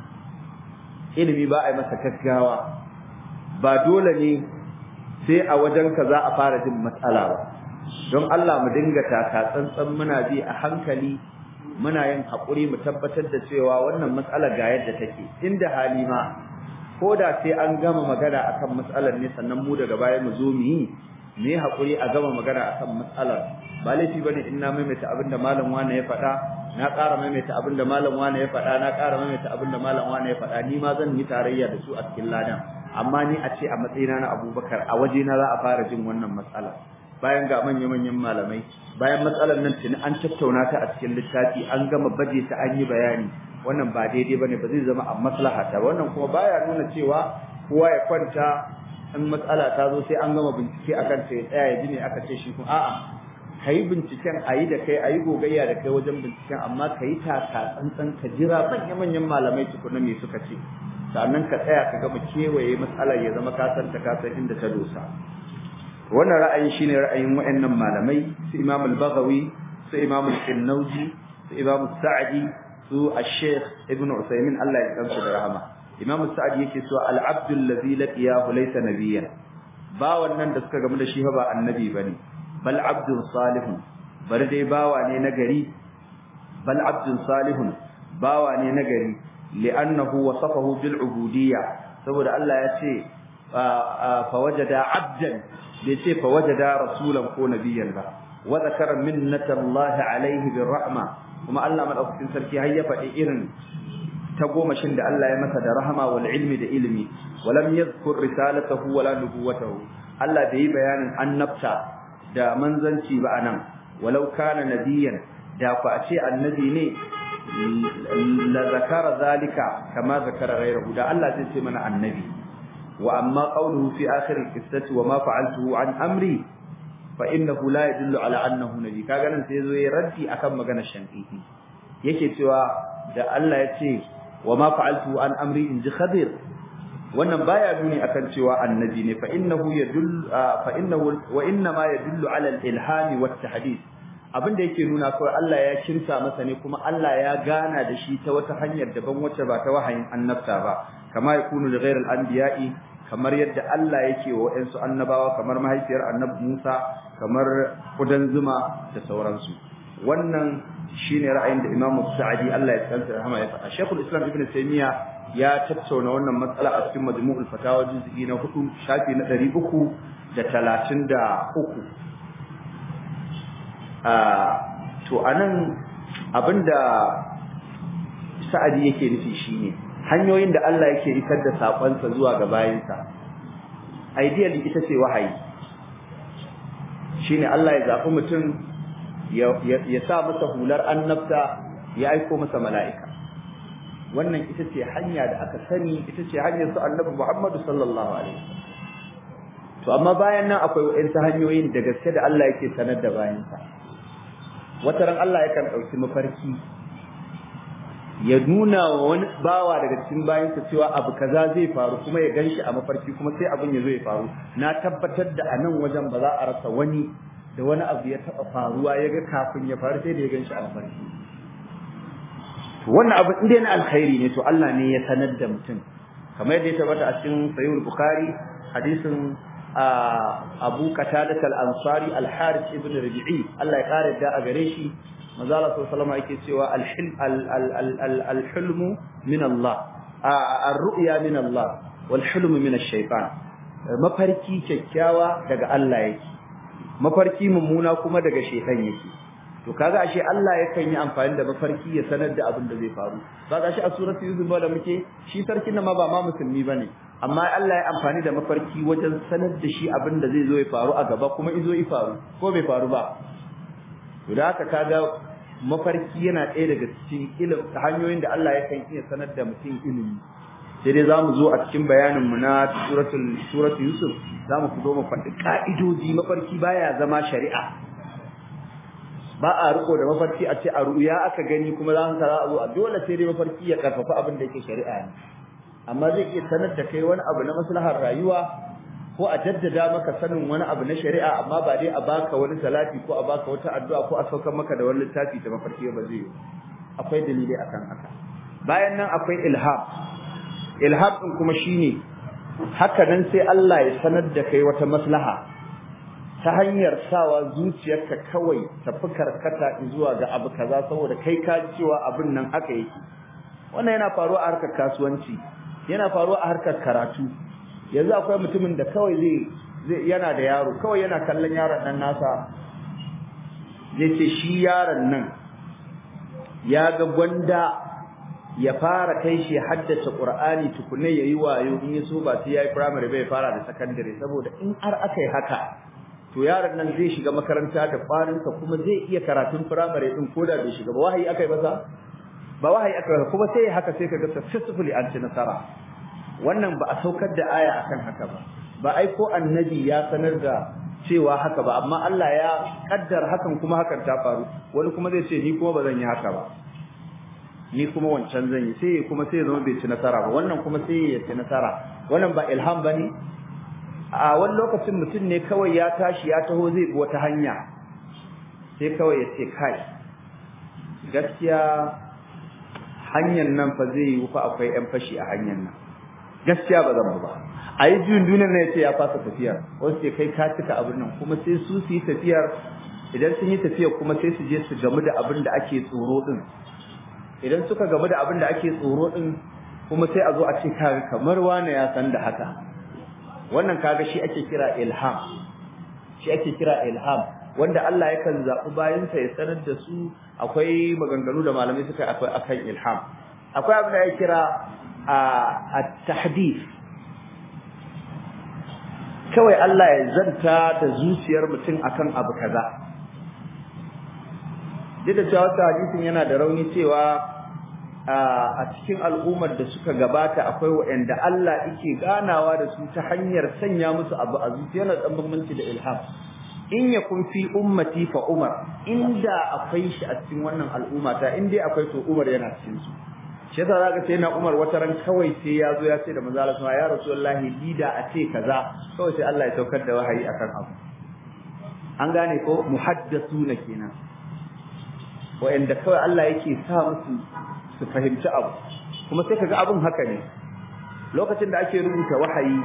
Speaker 2: ilimi ba a yi masa gaggawa ba dole ne sai a wajen ka za a fara jin matsala ba don Allah mu dinga taka tsantsan muna bi a hankali muna yin haƙuri mu tabbatar da cewa wannan matsalar ga yadda take inda hali ma ko da sai an gama magana akan matsalar ne sannan mu daga baya mu zo mu yi me haƙuri a gama magana akan matsalar ba laifi bane in na maimaita abinda malam wani ya faɗa na ƙara maimaita abinda malam wani ya faɗa na ƙara maimaita abinda malam wani ya faɗa ni ma zan yi tarayya da su a cikin ladan amma ni a ce a matsayina na Abubakar a wajena za a fara jin wannan matsala bayan ga manya-manyan malamai bayan matsalar nan tuni an tattauna ta a cikin littafi an gama baje ta an yi bayani wannan ba daidai bane ba zai zama a maslaha ta wannan kuma baya nuna cewa kowa ya kwanta in matsala ta zo sai an gama bincike akan ta ya tsaya ya ji ne aka ce shi kuma a'a kayi binciken ayi da kai ayi gogayya da kai wajen binciken amma kayi taka tsantsan ka jira manya-manyan malamai tukuna me suka ce sannan ka tsaya ka gama kewaye matsalar ya zama ka san ta ka san inda ta dosa wannan ra'ayi shine ra'ayin wayannan malamai su Imam al-Baghawi su Imam al-Qannawji su Imam al-Sa'di su al-Sheikh Ibn Usaymin Allah ya kansu da rahama Imam al-Sa'di yake cewa al-abdu allazi laqiyahu laysa nabiyyan ba wannan da suka gamu da shi ba annabi bane bal abdun salihun bar dai bawa ne na gari bal abdun salihun bawa ne na gari li'annahu wasafahu bil ubudiyya saboda Allah ya ce fa wajada abdan bai ce fa wajada rasulan ko nabiyyan ba wa zakara minnatallahi alaihi bir rahma kuma Allah madaukakin sarki har ya faɗi irin ta gomashin da Allah ya masa da rahama wal ilmi da ilmi walam yadhkur risalatahu wala nubuwatahu Allah bai yi bayanin annabta da manzanci ba anan walau kana nabiyan da ku a ce annabi ne la zakara zalika kama zakara ghayruhu da Allah zai ce mana annabi wa amma qawluhu fi akhir al-qissati wa ma fa'altuhu an amri fa innahu la yadullu ala annahu nabi kaga nan sai zo yayi raddi akan maganar shankiti yake cewa da Allah ya ce wa ma fa'altuhu an amri in ji khadir wannan baya nuni akan cewa annabi ne fa innahu yadullu fa innahu wa inna ma yadullu ala al-ilhami wat tahdith abinda yake nuna kawai Allah ya kirsa masa ne kuma Allah ya gana da shi ta wata hanyar daban wacce ba ta wahayin annabta ba kama yakunu li ghayril anbiya'i kamar yadda Allah yake wa wayansu annabawa kamar mahaifiyar annabi Musa kamar kudan zuma da sauransu wannan shine ra'ayin da Imam Sa'di Allah ya tsanta rahama ya faɗa Sheikhul Islam Ibn Taymiyyah ya tattauna wannan matsala a cikin Majmu'ul Fatawa juz'i na 4 shafi na 333 to anan abinda Sa'adi yake nufi shine hanyoyin da Allah yake isar da sakonsa zuwa ga bayinsa ideally ita ce wahayi shine Allah ya zafi mutum ya sa masa hular annabta ya aiko masa mala'ika wannan ita ce hanya da aka sani ita ce hanyar su annabi Muhammad sallallahu alaihi to amma bayan nan akwai waɗansu hanyoyin da gaske da Allah yake sanar da bayansa wata ran Allah yakan ɗauki mafarki ya nuna wa wani bawa daga cikin bayansa cewa abu kaza zai faru kuma ya ganshi a mafarki kuma sai abin ya zo ya faru na tabbatar da a nan wajen ba za a rasa wani da wani abu ya taɓa faruwa ya ga kafin ya faru sai da ya ganshi a mafarki to wannan abu inda na alkhairi ne to Allah ne ya sanar da mutum kamar yadda ya tabbata a cikin sahih bukhari hadisin Abu Qatadah al-Ansari al-Harith ibn Rabi'i Allah ya kare da a gare shi manzo Allah sallallahu alaihi yake cewa al-hilmu min Allah ar-ru'ya min Allah wal hilmu min ash-shaytan mafarki kyakkyawa daga Allah yake mafarki mummuna kuma daga shaytan yake to kaga ashe Allah yakan yi amfani da mafarki ya sanar da abin da zai faru kaga shi a suratu yusuf da muke shi sarkin nan ma ba ma musulmi bane amma Allah ya amfani da mafarki wajen sanar da shi abin da zai zo ya faru a gaba kuma izo ya faru ko bai faru ba to da haka kaga mafarki yana ɗaya daga cikin ilim hanyoyin da Allah yakan iya sanar da mutum ilimi sai dai zamu zo a cikin bayanin mu na suratul suratul yusuf zamu ku zo mu faɗi ka'idoji mafarki baya zama shari'a ba a riko da mafarki a ce a ruya aka gani kuma za ka za a zo a dole sai dai mafarki ya karfafa abin da yake shari'a ne amma zai iya sanar da kai wani abu na maslahar rayuwa ko a jaddada maka sanin wani abu na shari'a amma ba dai a baka wani salati ko a baka wata addu'a ko a saukar maka da wani littafi da mafarki ba zai yi akwai dalilai akan haka bayan nan akwai ilham ilham din kuma shine haka nan sai Allah ya sanar da kai wata maslaha ta hanyar sawa zuciyarka kawai ta fi karkata zuwa ga abu kaza saboda kai ka cewa abin nan haka yake wannan yana faruwa a harkar kasuwanci yana faruwa a harkar karatu yanzu akwai mutumin da kawai zai zai yana da yaro kawai yana kallon yaron nan nasa zai ce shi yaron nan ya ga gwanda ya fara kai shi haddace Qur'ani tukune yayi wayo in yaso ba sai yayi primary bai fara da secondary saboda in har aka yi haka to yaron nan zai shiga makaranta da kwarinsa kuma zai iya karatun primary din koda bai shiga ba wahayi aka yi masa ba wahayi aka yi kuma sai haka sai kaga successfully an ci nasara wannan ba a saukar da aya akan haka ba ba ai ko annabi ya sanar da cewa haka ba amma Allah ya kaddar hakan kuma hakan ta faru wani kuma zai ce ni kuma ba zan yi haka ba ni kuma wancan zan yi sai kuma sai zama bai ci nasara ba wannan kuma sai ya ci nasara wannan ba ilham bane a wani lokacin mutum ne kawai ya tashi ya taho zai bi wata hanya sai kawai ya ce kai gaskiya hanyar nan fa zai yi fa akwai yan fashi a hanyar nan gaskiya ba zan ba a yi juyin duniyar ne ya ce ya fasa tafiyar wasu ce kai ka cika abin nan kuma sai su su yi tafiyar idan sun yi tafiyar kuma sai su je su gamu da abin da ake tsoro din idan suka gamu da abin da ake tsoro din kuma sai a zo a ce kaga kamar wane ya san da haka wannan kaga shi ake kira ilham shi ake kira ilham wanda Allah yakan zaɓi bayansa ya sanar da su akwai maganganu da malamai suka akwai akan ilham akwai abin da ya kira a tahdith kawai Allah ya zanta da zuciyar mutum akan abu kaza duk da cewa wasu hadisin yana da rauni cewa a cikin al'ummar da suka gabata akwai waɗanda Allah yake ganawa da su ta hanyar sanya musu abu a zuciya yana dan bambanci da ilham in yakun fi ummati fa umar inda akwai shi a cikin wannan al'umma ta in dai akwai to umar yana cikin su shi yasa zaka sai na umar wata ran kawai sai ya zo ya ce da manzo Allah ya rasulullahi lida a ce kaza kawai sai Allah ya saukar da wahayi akan abu an gane ko muhaddathuna kenan wa'anda kawai Allah yake sa musu su fahimci abu kuma sai kaga abun haka ne lokacin da ake rubuta wahayi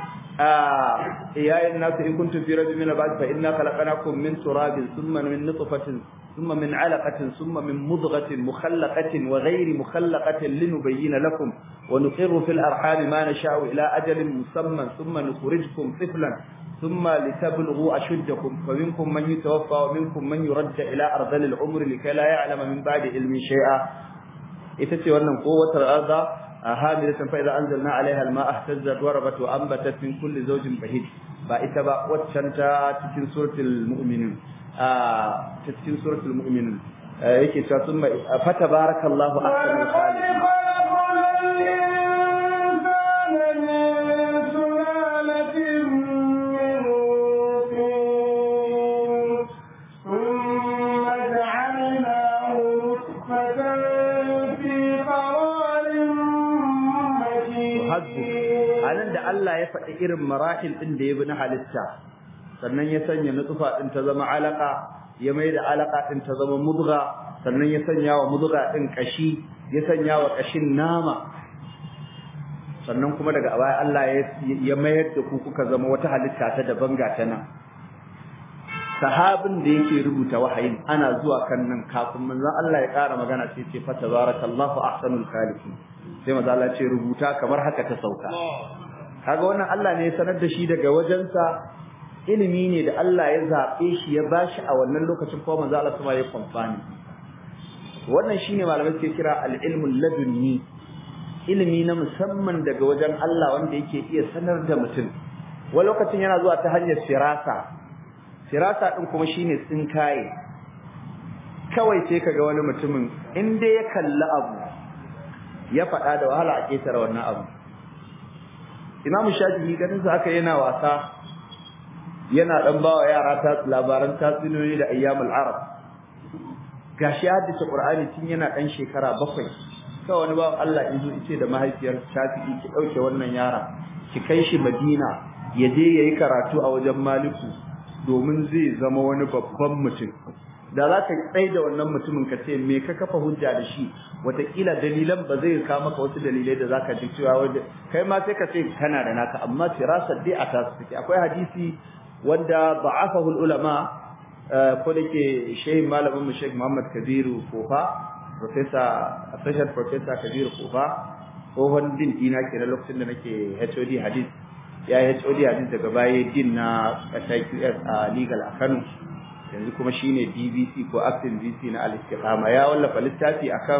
Speaker 2: يا الناس إن كنتم في رجل من البعث فإنا خلقناكم من تراب ثم من نطفة ثم من علقة ثم من مضغة مخلقة وغير مخلقة لنبين لكم ونقر في الأرحام ما نشاء إلى أجل مسمى ثم نخرجكم طفلا ثم لتبلغوا أشدكم فمنكم من يتوفى ومنكم من يرد إلى أرذل العمر لكي لا يعلم من بعد علم شيئا إتتي وأن قوة الأرض هاملة فإذا أنزلنا عليها الماء اهتزت وربت وأنبتت من كل زوج بهيج فإتبع واتشنتا تتين سورة المؤمنين آه تتين سورة المؤمنين آه يكي ثم فتبارك الله أحسن الخالقين Allah ya faɗi irin marahil ɗin da ya bi na halitta sannan ya sanya nutsufa ɗin ta zama alaka ya mai da alaka ɗin ta zama mudga sannan ya sanya wa mudga ɗin ƙashi ya sanya wa ƙashin nama sannan kuma daga baya Allah ya mayar da ku kuka zama wata halitta ta daban ga ta nan sahabin da yake rubuta wahayin ana zuwa kan nan kafin manzon Allah ya ƙara magana sai ce fa tabarakallahu ahsanul khaliqin sai manzon Allah ce rubuta kamar haka ta sauka kaga wannan Allah ne ya sanar da shi daga wajensa ilimi ne da Allah ya zabe shi ya bashi a wannan lokacin ko manzo Allah kuma ya kwamfani wannan shine malamai suke kira al-ilmul ladunni ilimi na musamman daga wajen Allah wanda yake iya sanar da mutum wani lokacin yana zuwa ta hanyar firasa firasa din kuma shine tsinkaye kawai sai kaga wani mutumin in dai ya kalli abu ya faɗa da wahala a ketare wannan abu Imam Shafi'i ganin sa aka yana wasa yana dan bawa yara ta labaran tatsuniyoyi da ayyamul arab gashi haddace Qur'ani tun yana dan shekara bakwai sai wani bawan Allah in zo yace da mahaifiyar Shafi'i ki dauke wannan yara ki kai shi Madina ya je yayi karatu a wajen Maliku domin zai zama wani babban mutum da za ka tsaye da wannan mutumin ka ce me ka kafa hujja da shi wataƙila dalilan ba zai kawo maka wasu dalilai da za ka ji cewa wanda kai ma sai ka ce kana da naka amma firasar dai a tasu take akwai hadisi wanda da'afahu ulama ko da ke shehin malamin mu Sheikh Muhammad Kabiru Kofa professor associate professor Kabiru Kofa tsohon din dina ke na lokacin da nake HOD hadith ya yi HOD hadith daga baya din na QS a legal a Kano yanzu kuma shine BBC ko acting VC na al-istiqama ya wallafa littafi akan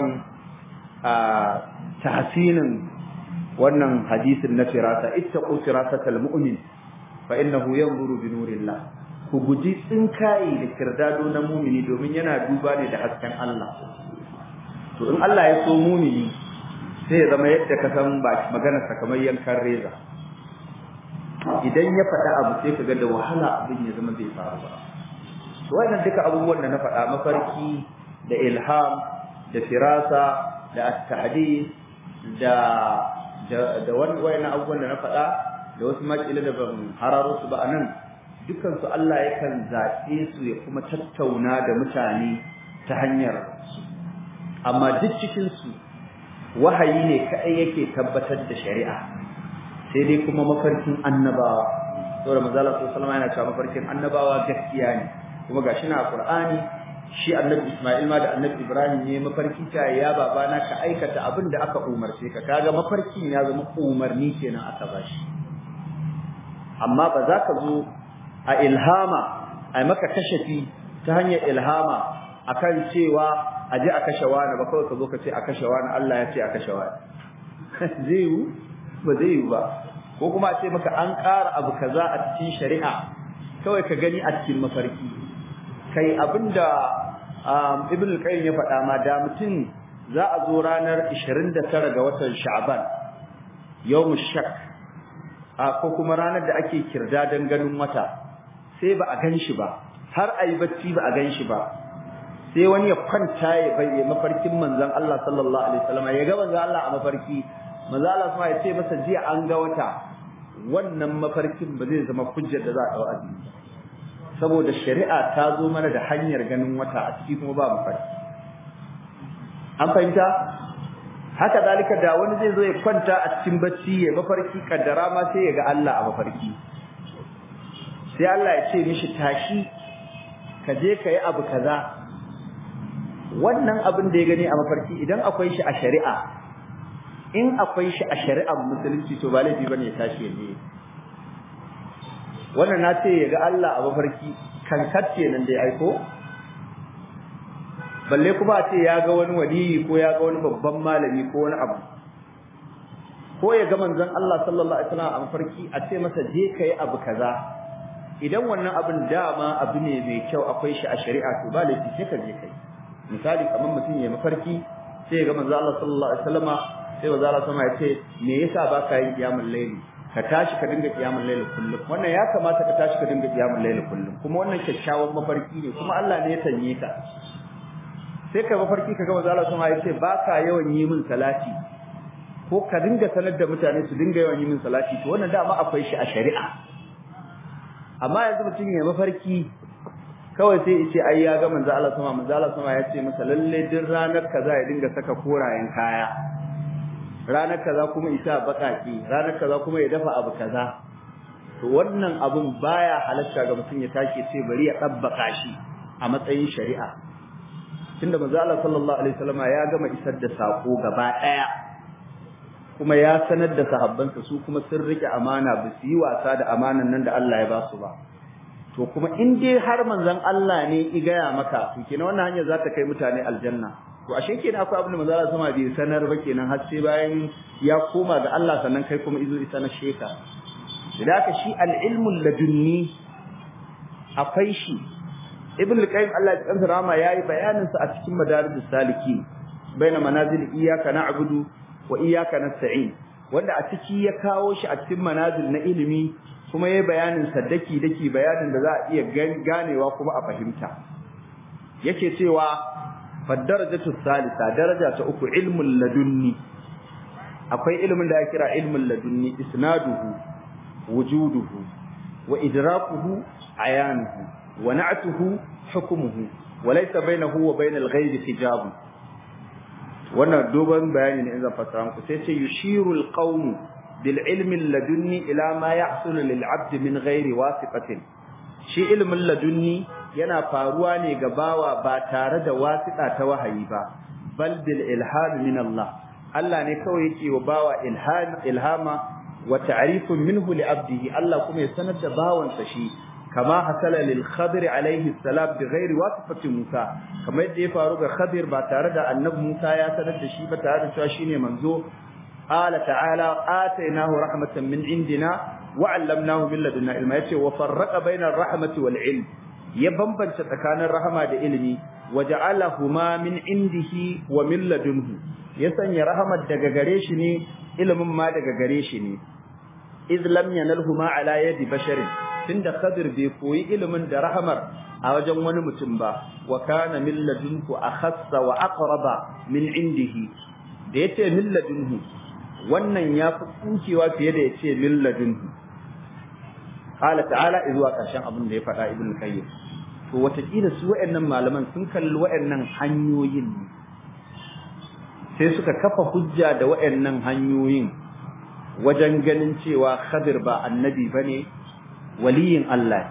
Speaker 2: tahsinin wannan hadisin na firasa ittaqu firasatal mu'min fa innahu yanzuru bi nurillah ku guji tsinkaye da kirdado na mumini domin yana duba ne da hasken Allah to in Allah ya so mumini sai ya zama yadda ka san ba magana sa kamar yankan reza idan ya faɗa abu sai ka ga da wahala abin ya zama bai faru ba wannan duka abubuwan da na faɗa mafarki da ilham da firasa da at-tahdid da da wannan abubuwan da na faɗa da wasu makila da ban hararo su ba anan dukkan su Allah yakan zaɓe su ya kuma tattauna da mutane ta hanyar su amma duk cikin su wahayi ne kai yake tabbatar da shari'a sai dai kuma mafarkin annabawa saboda manzo Allah sallallahu alaihi wasallam yana cewa mafarkin annabawa gaskiya ne kuma gashi na Qur'ani shi Annabi Isma'il ma da Annabi Ibrahim ne mafarki ta ya babana ka aikata abin da aka umarce ka kaga mafarkin ya zama umarni kenan aka bashi amma ba za ka zo a ilhama a maka kashafi ta hanyar ilhama akan cewa a je a kashe wani ba kawai ka zo ka ce a kashe wani Allah ya ce a kashe wani zai yi ba zai yi ba ko kuma a ce maka an ƙara abu kaza a cikin shari'a kawai ka gani a cikin mafarki kai abinda ibn al-qayyim ya faɗa ma da mutum za a zo ranar 29 ga watan sha'ban yawm shak a ko kuma ranar da ake kirda dan ganin wata sai ba a ganshi ba har ayi bacci ba a ganshi ba sai wani ya kwanta ya bai mafarkin manzon Allah sallallahu alaihi wasallam ya ga manzon Allah a mafarki manzon Allah kuma ya ce masa jiya an ga wata wannan mafarkin ba zai zama hujjar da za a dawo azumi saboda shari'a ta zo mana da hanyar ganin wata a ciki kuma ba mafarki an fahimta haka zalika da wani zai zo ya kwanta a cikin bacci ya mafarki kaddara ma sai ya ga Allah a mafarki sai Allah ya ce mishi tashi ka je ka yi abu kaza wannan abin da ya gani a mafarki idan akwai shi a shari'a in akwai shi a shari'ar musulunci to ba laifi bane ya tashi ya je wannan na ce ya ga Allah a mafarki kankacce nan dai aiko balle kuma a ce ya ga wani waliyi ko ya ga wani babban malami ko wani abu ko ya ga manzon Allah sallallahu alaihi wasallam a mafarki a ce masa je kai abu kaza idan wannan abin dama abu ne mai kyau akwai shi a shari'a to ba laifi sai ka je kai misali kamar mutum ya mafarki sai ya ga manzon Allah sallallahu alaihi wasallama sai manzon Allah sama ya ce me yasa ba ka yin kiyamul layli ka tashi ka dinga kiyamul layli kullum wannan ya kamata ka tashi ka dinga kiyamul layli kullum kuma wannan kyakkyawan mafarki ne kuma Allah ne ya sanye ka sai ka mafarki ka ga manzo Allah sama ya ce ba ka yawan yi min salati ko ka dinga sanar da mutane su dinga yawan yi min salati to wannan dama akwai shi a shari'a amma yanzu mutum ya mafarki kawai sai ya ce ai ya ga manzo Allah sama manzo Allah sama ya ce masa lalle din ranar kaza ya dinga saka korayen kaya ranar kaza kuma isa bakaki ranar kaza kuma ya dafa abu kaza to wannan abun baya halatta ga mutum ya tashi sai bari ya dabbaka shi a matsayin shari'a tunda manzo Allah sallallahu alaihi wasallam ya gama isar da sako gaba daya kuma ya sanar da sahabbansa su kuma sun rike amana ba su yi wasa da amanan nan da Allah ya ba su ba to kuma in dai har manzon Allah ne i gaya maka to kenan wannan hanyar za ta kai mutane aljanna to ashe kenan akwai abin da manzo Allah sama bai sanar ba kenan har sai bayan ya koma ga Allah sannan kai kuma izo isa na sheka da haka shi al-ilmu ladunni akwai shi ibn al-qayyim Allah ya tsanta rama yayi bayanin sa a cikin madarijus saliki baina manazil iyyaka na'budu wa iyyaka nasta'in wanda a ciki ya kawo shi a cikin manazil na ilimi kuma yayi bayanin sa daki daki bayanin da za a iya ganewa kuma a fahimta yake cewa fadarajatu salisa daraja ta uku ilmul ladunni akwai ilmin da ya kira ilmul ladunni isnaduhu wujuduhu wa idrakuhu ayanuhu wa na'tuhu hukmuhu wa laysa bainahu wa bainal ghaibi hijab wannan dogon bayani ne in zan fassara muku sai ce yushirul qawm bil ilmi ladunni ila ma yahsulu lil 'abd min ghairi wasiqatin shi ilmin ladunni yana faruwa ne ga bawa ba tare da wasiƙa ta wahayi ba bal bil ilham min Allah Allah ne kawai yake wa bawa ilham ilhama wa ta'rifun minhu li abdihi Allah kuma ya sanar da bawansa shi kama hasala lil khadir alayhi salam bi ghairi wasifati Musa kamar yadda ya faru ga Khadir ba tare da annabi Musa ya sanar da shi ba tare da cewa shine manzo qala ta'ala atainahu rahmatan min indina wa 'allamnahu min ladunna ilma yace wa farraqa bainar rahmati wal ilm ya bambanta tsakanin rahama da ilimi waja'alahuma min indihi wa min ladunhu ya sanya rahamar daga gare shi ne ilimin ma daga gare shi ne iz lam yanalhuma ala yadi basharin tunda khadir bai koyi ilimin da rahamar a wajen wani mutum ba wa kana min ladunhu akhassa wa aqraba min indihi da yace min ladunhu wannan ya fi tsukewa fiye da yace min ladunhu qala ta'ala izuwa karshen abin da ya faɗa ibn qayyim to watakila su waɗannan malaman sun kalli waɗannan hanyoyin ne sai suka kafa hujja da waɗannan hanyoyin wajen ganin cewa Khadir ba annabi bane waliyin Allah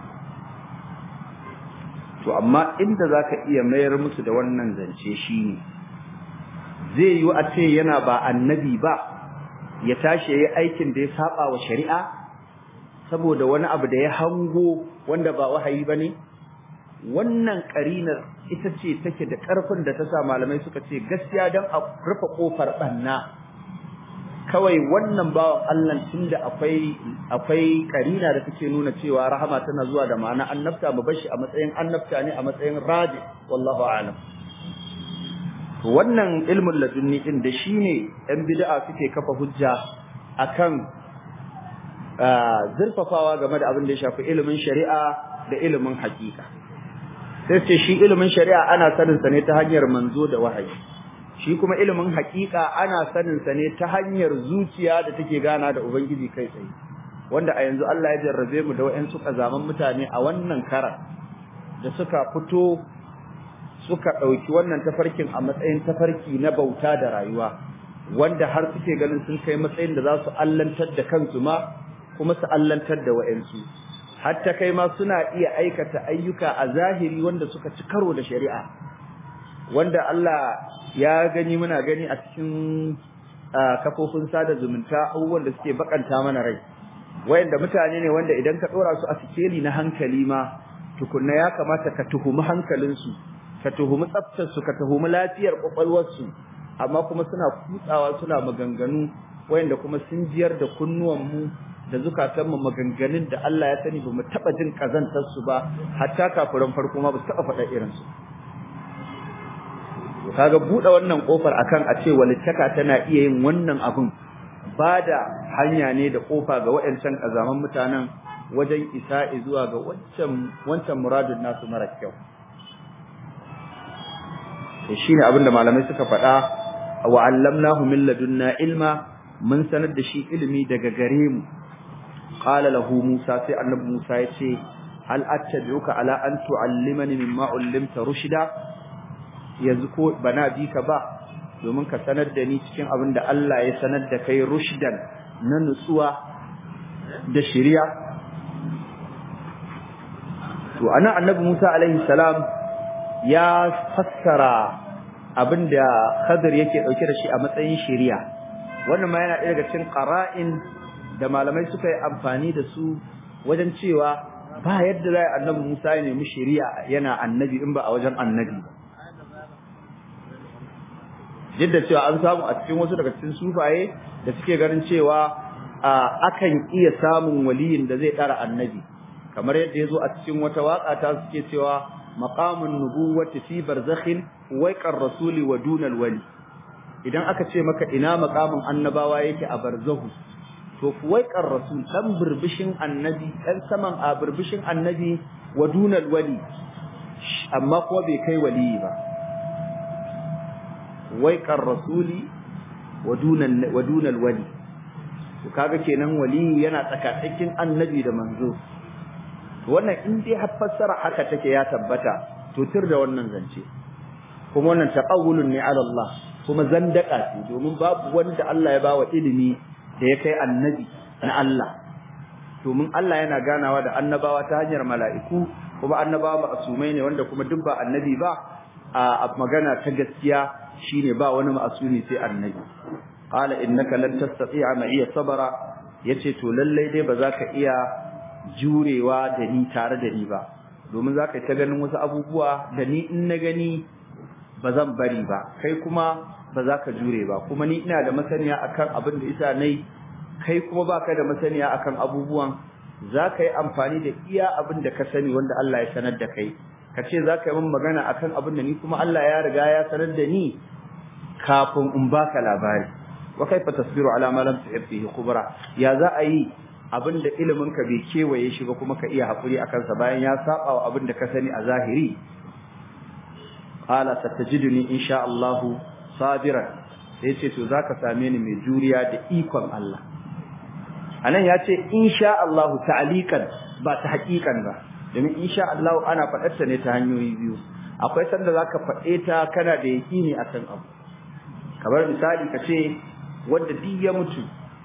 Speaker 2: to amma inda zaka iya mayar musu da wannan zance shine zai yi a ce yana ba annabi ba ya tashi yayi aikin da ya saba wa shari'a saboda wani abu da ya hango wanda ba wahayi bane wannan karinar ita ce take da karfin da ta sa malamai suka ce gaskiya dan a rufe kofar banna kawai wannan bawan Allah tunda akwai akwai karina da take nuna cewa rahama tana zuwa da ma'ana annabta mu bashi a matsayin annabta ne a matsayin raji wallahu a'lam to wannan ilmul ladunni din da shine ɗan bid'a suke kafa hujja akan zurfafawa game da abin da ya shafi ilimin shari'a da ilimin hakika sai ce shi ilimin shari'a ana sanin sa ne ta hanyar manzo da wahayi shi kuma ilimin hakika ana sanin sa ne ta hanyar zuciya da take gana da ubangiji kai tsaye wanda a yanzu Allah ya jarrabe mu da wayansu kazaman mutane a wannan kara da suka fito suka dauki wannan tafarkin a matsayin tafarki na bauta da rayuwa wanda har suke ganin sun kai matsayin da za su allantar da kansu ma kuma su allantar da wayansu hatta kai ma suna iya aikata ayyuka a zahiri wanda suka ci karo da shari'a wanda Allah ya gani muna gani a cikin kafofin sada zumunta abubuwan da suke bakanta mana rai wayanda mutane ne wanda idan ka dora su a sikeli na hankali ma tukunna ya kamata ka tuhumi hankalinsu ka tuhumi tsaftar su ka tuhumi lafiyar kwakwalwar su amma kuma suna kutsawa suna maganganu wayanda kuma sun jiyar da kunnuwan mu da zukatan mu maganganun da Allah ya sani bamu taba jin kazantar su ba hatta kafiran farko ma ba su taba faɗa irin su kaga bude wannan kofar akan a ce walittaka tana iya yin wannan abun bada hanya ne da kofa ga waɗancan kazaman mutanen wajen isa zuwa ga wancan wancan muradin nasu mara kyau to shine abinda malamai suka faɗa wa allamnahu min ladunna ilma mun sanar da shi ilimi daga gare mu qala lahu musa sai annabi musa ya ce hal attabi'uka ala an tu'allimani mimma ullimta rushida yanzu ko bana bi ka ba domin ka sanar da ni cikin abin da Allah ya sanar da kai rushdan na nutsuwa da shari'a to ana annabi Musa alaihi salam ya fassara abin da Khadir yake dauke da shi a matsayin shari'a wannan ma yana daga cikin qara'in da malamai suka yi amfani da su wajen cewa ba yadda zai annabi Musa ya nemi shari'a yana annabi in ba a wajen annabi ba jidda cewa an samu a cikin wasu daga cikin sufaye da suke ganin cewa akan iya samun waliyin da zai dara annabi kamar yadda yazo a cikin wata waka ta suke cewa maqamun nubuwwati fi barzakhin waiqar rasuli wa dunal wali idan aka ce maka ina maqamin annabawa yake a barzahu to fuwaiqar rasul dan burbushin annabi dan saman a burbushin annabi wa dunal wali amma kuma bai kai wali ba waiqar rasuli wa dunal wali to kaga kenan wali yana tsakatsakin annabi da manzo to wannan in dai har fassara haka take ya tabbata to tir da wannan zance kuma wannan taqawulun ne ala Allah kuma zandaka ce domin babu wanda Allah ya bawa ilimi da ya kai annabi na Allah domin Allah yana ganawa da annabawa ta hanyar mala'iku kuma annabawa ma'asumai ne wanda kuma duk ba annabi ba a magana ta gaskiya shine ba wani ma'asumi sai annabi qala innaka lan tastati'a ma'iya sabara yace to lallai dai ba za ka iya jurewa da ni tare da ni ba domin za ka ta ganin wasu abubuwa da ni in na gani ba zan bari ba kai kuma ba za ka jure ba kuma ni ina da masaniya akan abin da isa nayi kai kuma baka da masaniya akan abubuwan za ka yi amfani da iya abin da ka sani wanda Allah ya sanar da kai ka ce za ka yi min magana akan abin da ni kuma Allah ya riga ya sanar da ni kafin in baka labari wa kaifa tasbiru ala ma lam tuhib fihi kubra ya za a yi abin da ilimin ka bai kewaye shi ba kuma ka iya hakuri akan sa bayan ya saba wa abin da ka sani a zahiri qala satajiduni insha Allah sabiran sai ce to zaka same ni mai juriya da ikon Allah anan ya ce insha Allah ta'alikan ba ta hakikan ba domin insha Allah ana faɗar ta ne ta hanyoyi biyu akwai sanda zaka faɗe ta kana da yakini akan abu kamar misali ka ce wanda duk ya mutu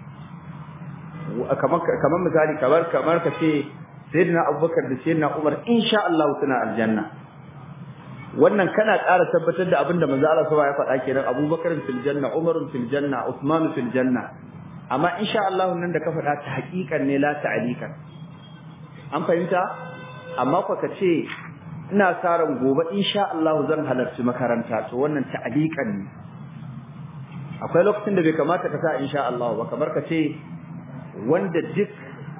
Speaker 2: kamar kamar misali kamar kamar ka ce sayyidina Abubakar da sayyidina Umar insha Allah suna aljanna wannan kana ƙara tabbatar da abinda manzo Allah subhanahu ya faɗa kenan Abubakar fil janna Umar fil janna Uthman fil janna amma insha Allah nan da ka faɗa ta haƙiƙan ne la ta'alikan an fahimta amma ko ka ce ina sa ran gobe insha Allah zan halarci makaranta to wannan ta'alikan ne akwai lokacin da bai kamata ka sa insha Allah ba kamar ka ce wanda duk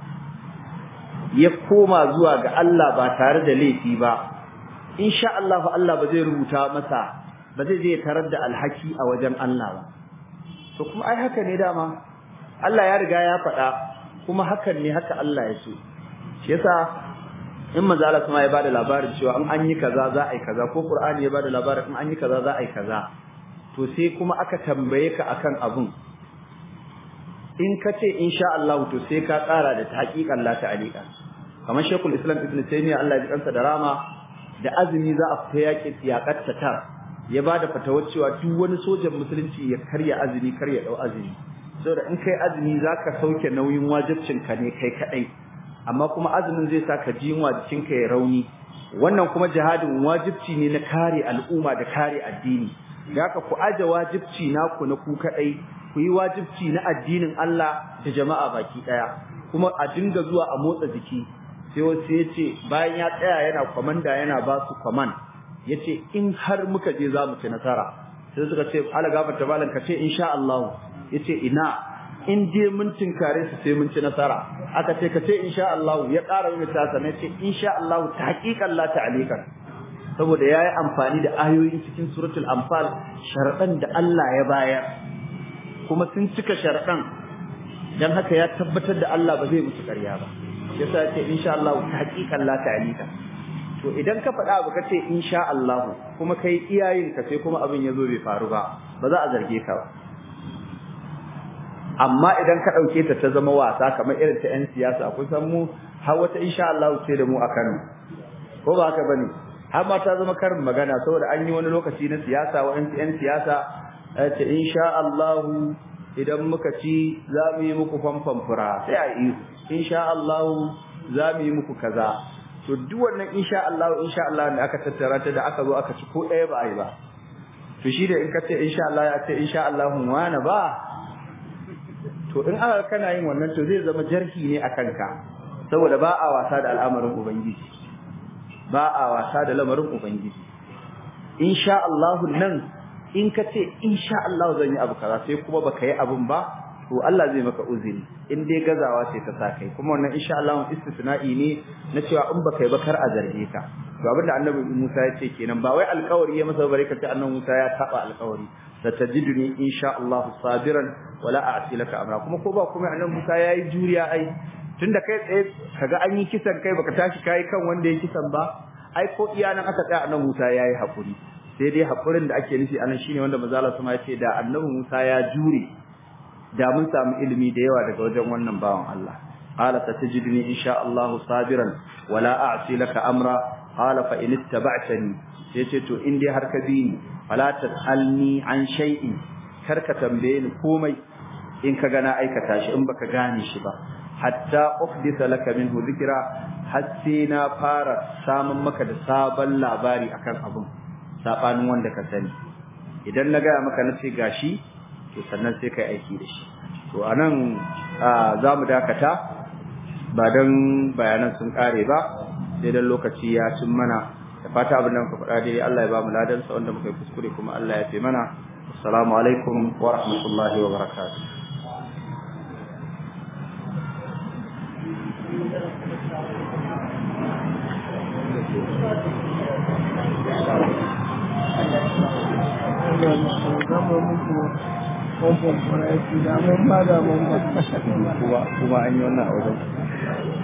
Speaker 2: ya koma zuwa ga Allah ba tare da laifi ba insha Allah Allah ba zai rubuta masa ba zai je tarar da alhaki a wajen Allah ba to kuma ai haka ne dama Allah ya riga ya faɗa kuma hakan ne haka Allah ya so shi yasa in manzo Allah kuma ya bada labarin cewa in an yi kaza za a yi kaza ko Qur'ani ya bada labarin in an yi kaza za a yi kaza to sai kuma aka tambaye ka akan abun in ka ce insha Allah to sai ka tsara da haƙiƙan la ta'alika kamar Sheikhul Islam Ibn Taymiyyah Allah ya kansa da rama da azumi za a fita yaƙi yaƙar ta ya bada fatawar cewa duk wani sojan musulunci ya karya azumi karya dau azumi saboda in kai azumi zaka sauke nauyin wajibcin ka ne kai kadai amma kuma azumin zai sa ka ji jikin ka ya rauni wannan kuma jihadin wajibci ne na kare al'umma da kare addini da haka ku aje wajibci naku na ku kadai ku yi wajibci na addinin Allah da jama'a baki daya kuma a dinga zuwa a motsa jiki sai wasu ya ce bayan ya tsaya yana kwamanda yana ba su kwaman ya ce in har muka je za mu ci nasara sai suka ce ala gafarta malam ka ce insha Allah ya ce ina in je mun tinkare su sai mun ci nasara aka ce ka ce insha Allah ya ƙara yin ta sanai ce insha Allah ta haƙiƙan la ta'alikan saboda yayi amfani da ayoyin cikin suratul anfal sharadan da Allah ya bayar kuma sun cika sharadan dan haka ya tabbatar da Allah ba zai musu ƙarya ba yasa ce insha Allah ta haƙiƙan la ta'alika to idan ka faɗa abu kace insha Allah kuma kai iyayen ka sai kuma abin yazo bai faru ba ba za a zarge ka ba amma idan ka dauke ta ta zama wasa kamar irin ta yan siyasa akwai san mu har wata insha Allah ce da mu a Kano ko ba haka bane har ma ta zama karin magana saboda an yi wani lokaci na siyasa wa yan siyasa ce insha Allah idan muka ci za mu yi muku famfan fura sai a yi insha Allah za mu yi muku kaza to duk wannan insha Allah insha Allah da aka tattara ta da aka zo aka ci ko ɗaya ba a yi ba to shi da in ka ce insha Allah ya ce insha Allah wani ba to in aka kana yin wannan to zai zama jarhi ne akan ka saboda ba a wasa da al'amarin ubangiji ba a wasa da lamarin ubangiji insha Allah nan in ka ce insha Allah zan yi abu kaza sai kuma baka yi abun ba to Allah zai maka uzuri in dai gazawa ce ta sa kai kuma wannan insha Allah istisna'i ne na cewa in baka yi ba kar a zarge ka to abinda annabi Musa ya ce kenan ba wai alƙawari ya masa bare ka ce annabi Musa ya taba alƙawari satajiduni insha Allah sabiran wala a'si laka amra kuma ko ba kuma annabi Musa yayi juriya ai tunda kai tsaye kaga an yi kisan kai baka tashi kai kan wanda ya kisan ba ai ko iya nan aka tsaya annabi Musa yayi hakuri sai dai hakurin da ake nufi anan shine wanda manzo Allah ya ce da annabi Musa ya jure da mun samu ilimi da yawa daga wajen wannan bawan Allah qala satajidni insha Allah sabiran wala a'si laka amra qala fa in ittaba'tani yace to in dai har ka bi ni fala tasalni an shay'in kar ka tambaye ni komai in ka gana aikata shi in baka gane shi ba hatta uhdisa laka minhu dhikra har sai na fara samun maka da sabon labari akan abun sabanin wanda ka sani idan na ga maka na ce gashi to sannan sai kai aiki da shi to anan za mu dakata ba dan bayanan sun kare ba sai dan lokaci ya cin mana da fata abin da muka faɗa dai Allah ya ba mu ladan sa wanda muka yi kuskure kuma Allah ya fi mana assalamu alaikum wa rahmatullahi wa barakatuh
Speaker 1: kuma an yi wannan a wajen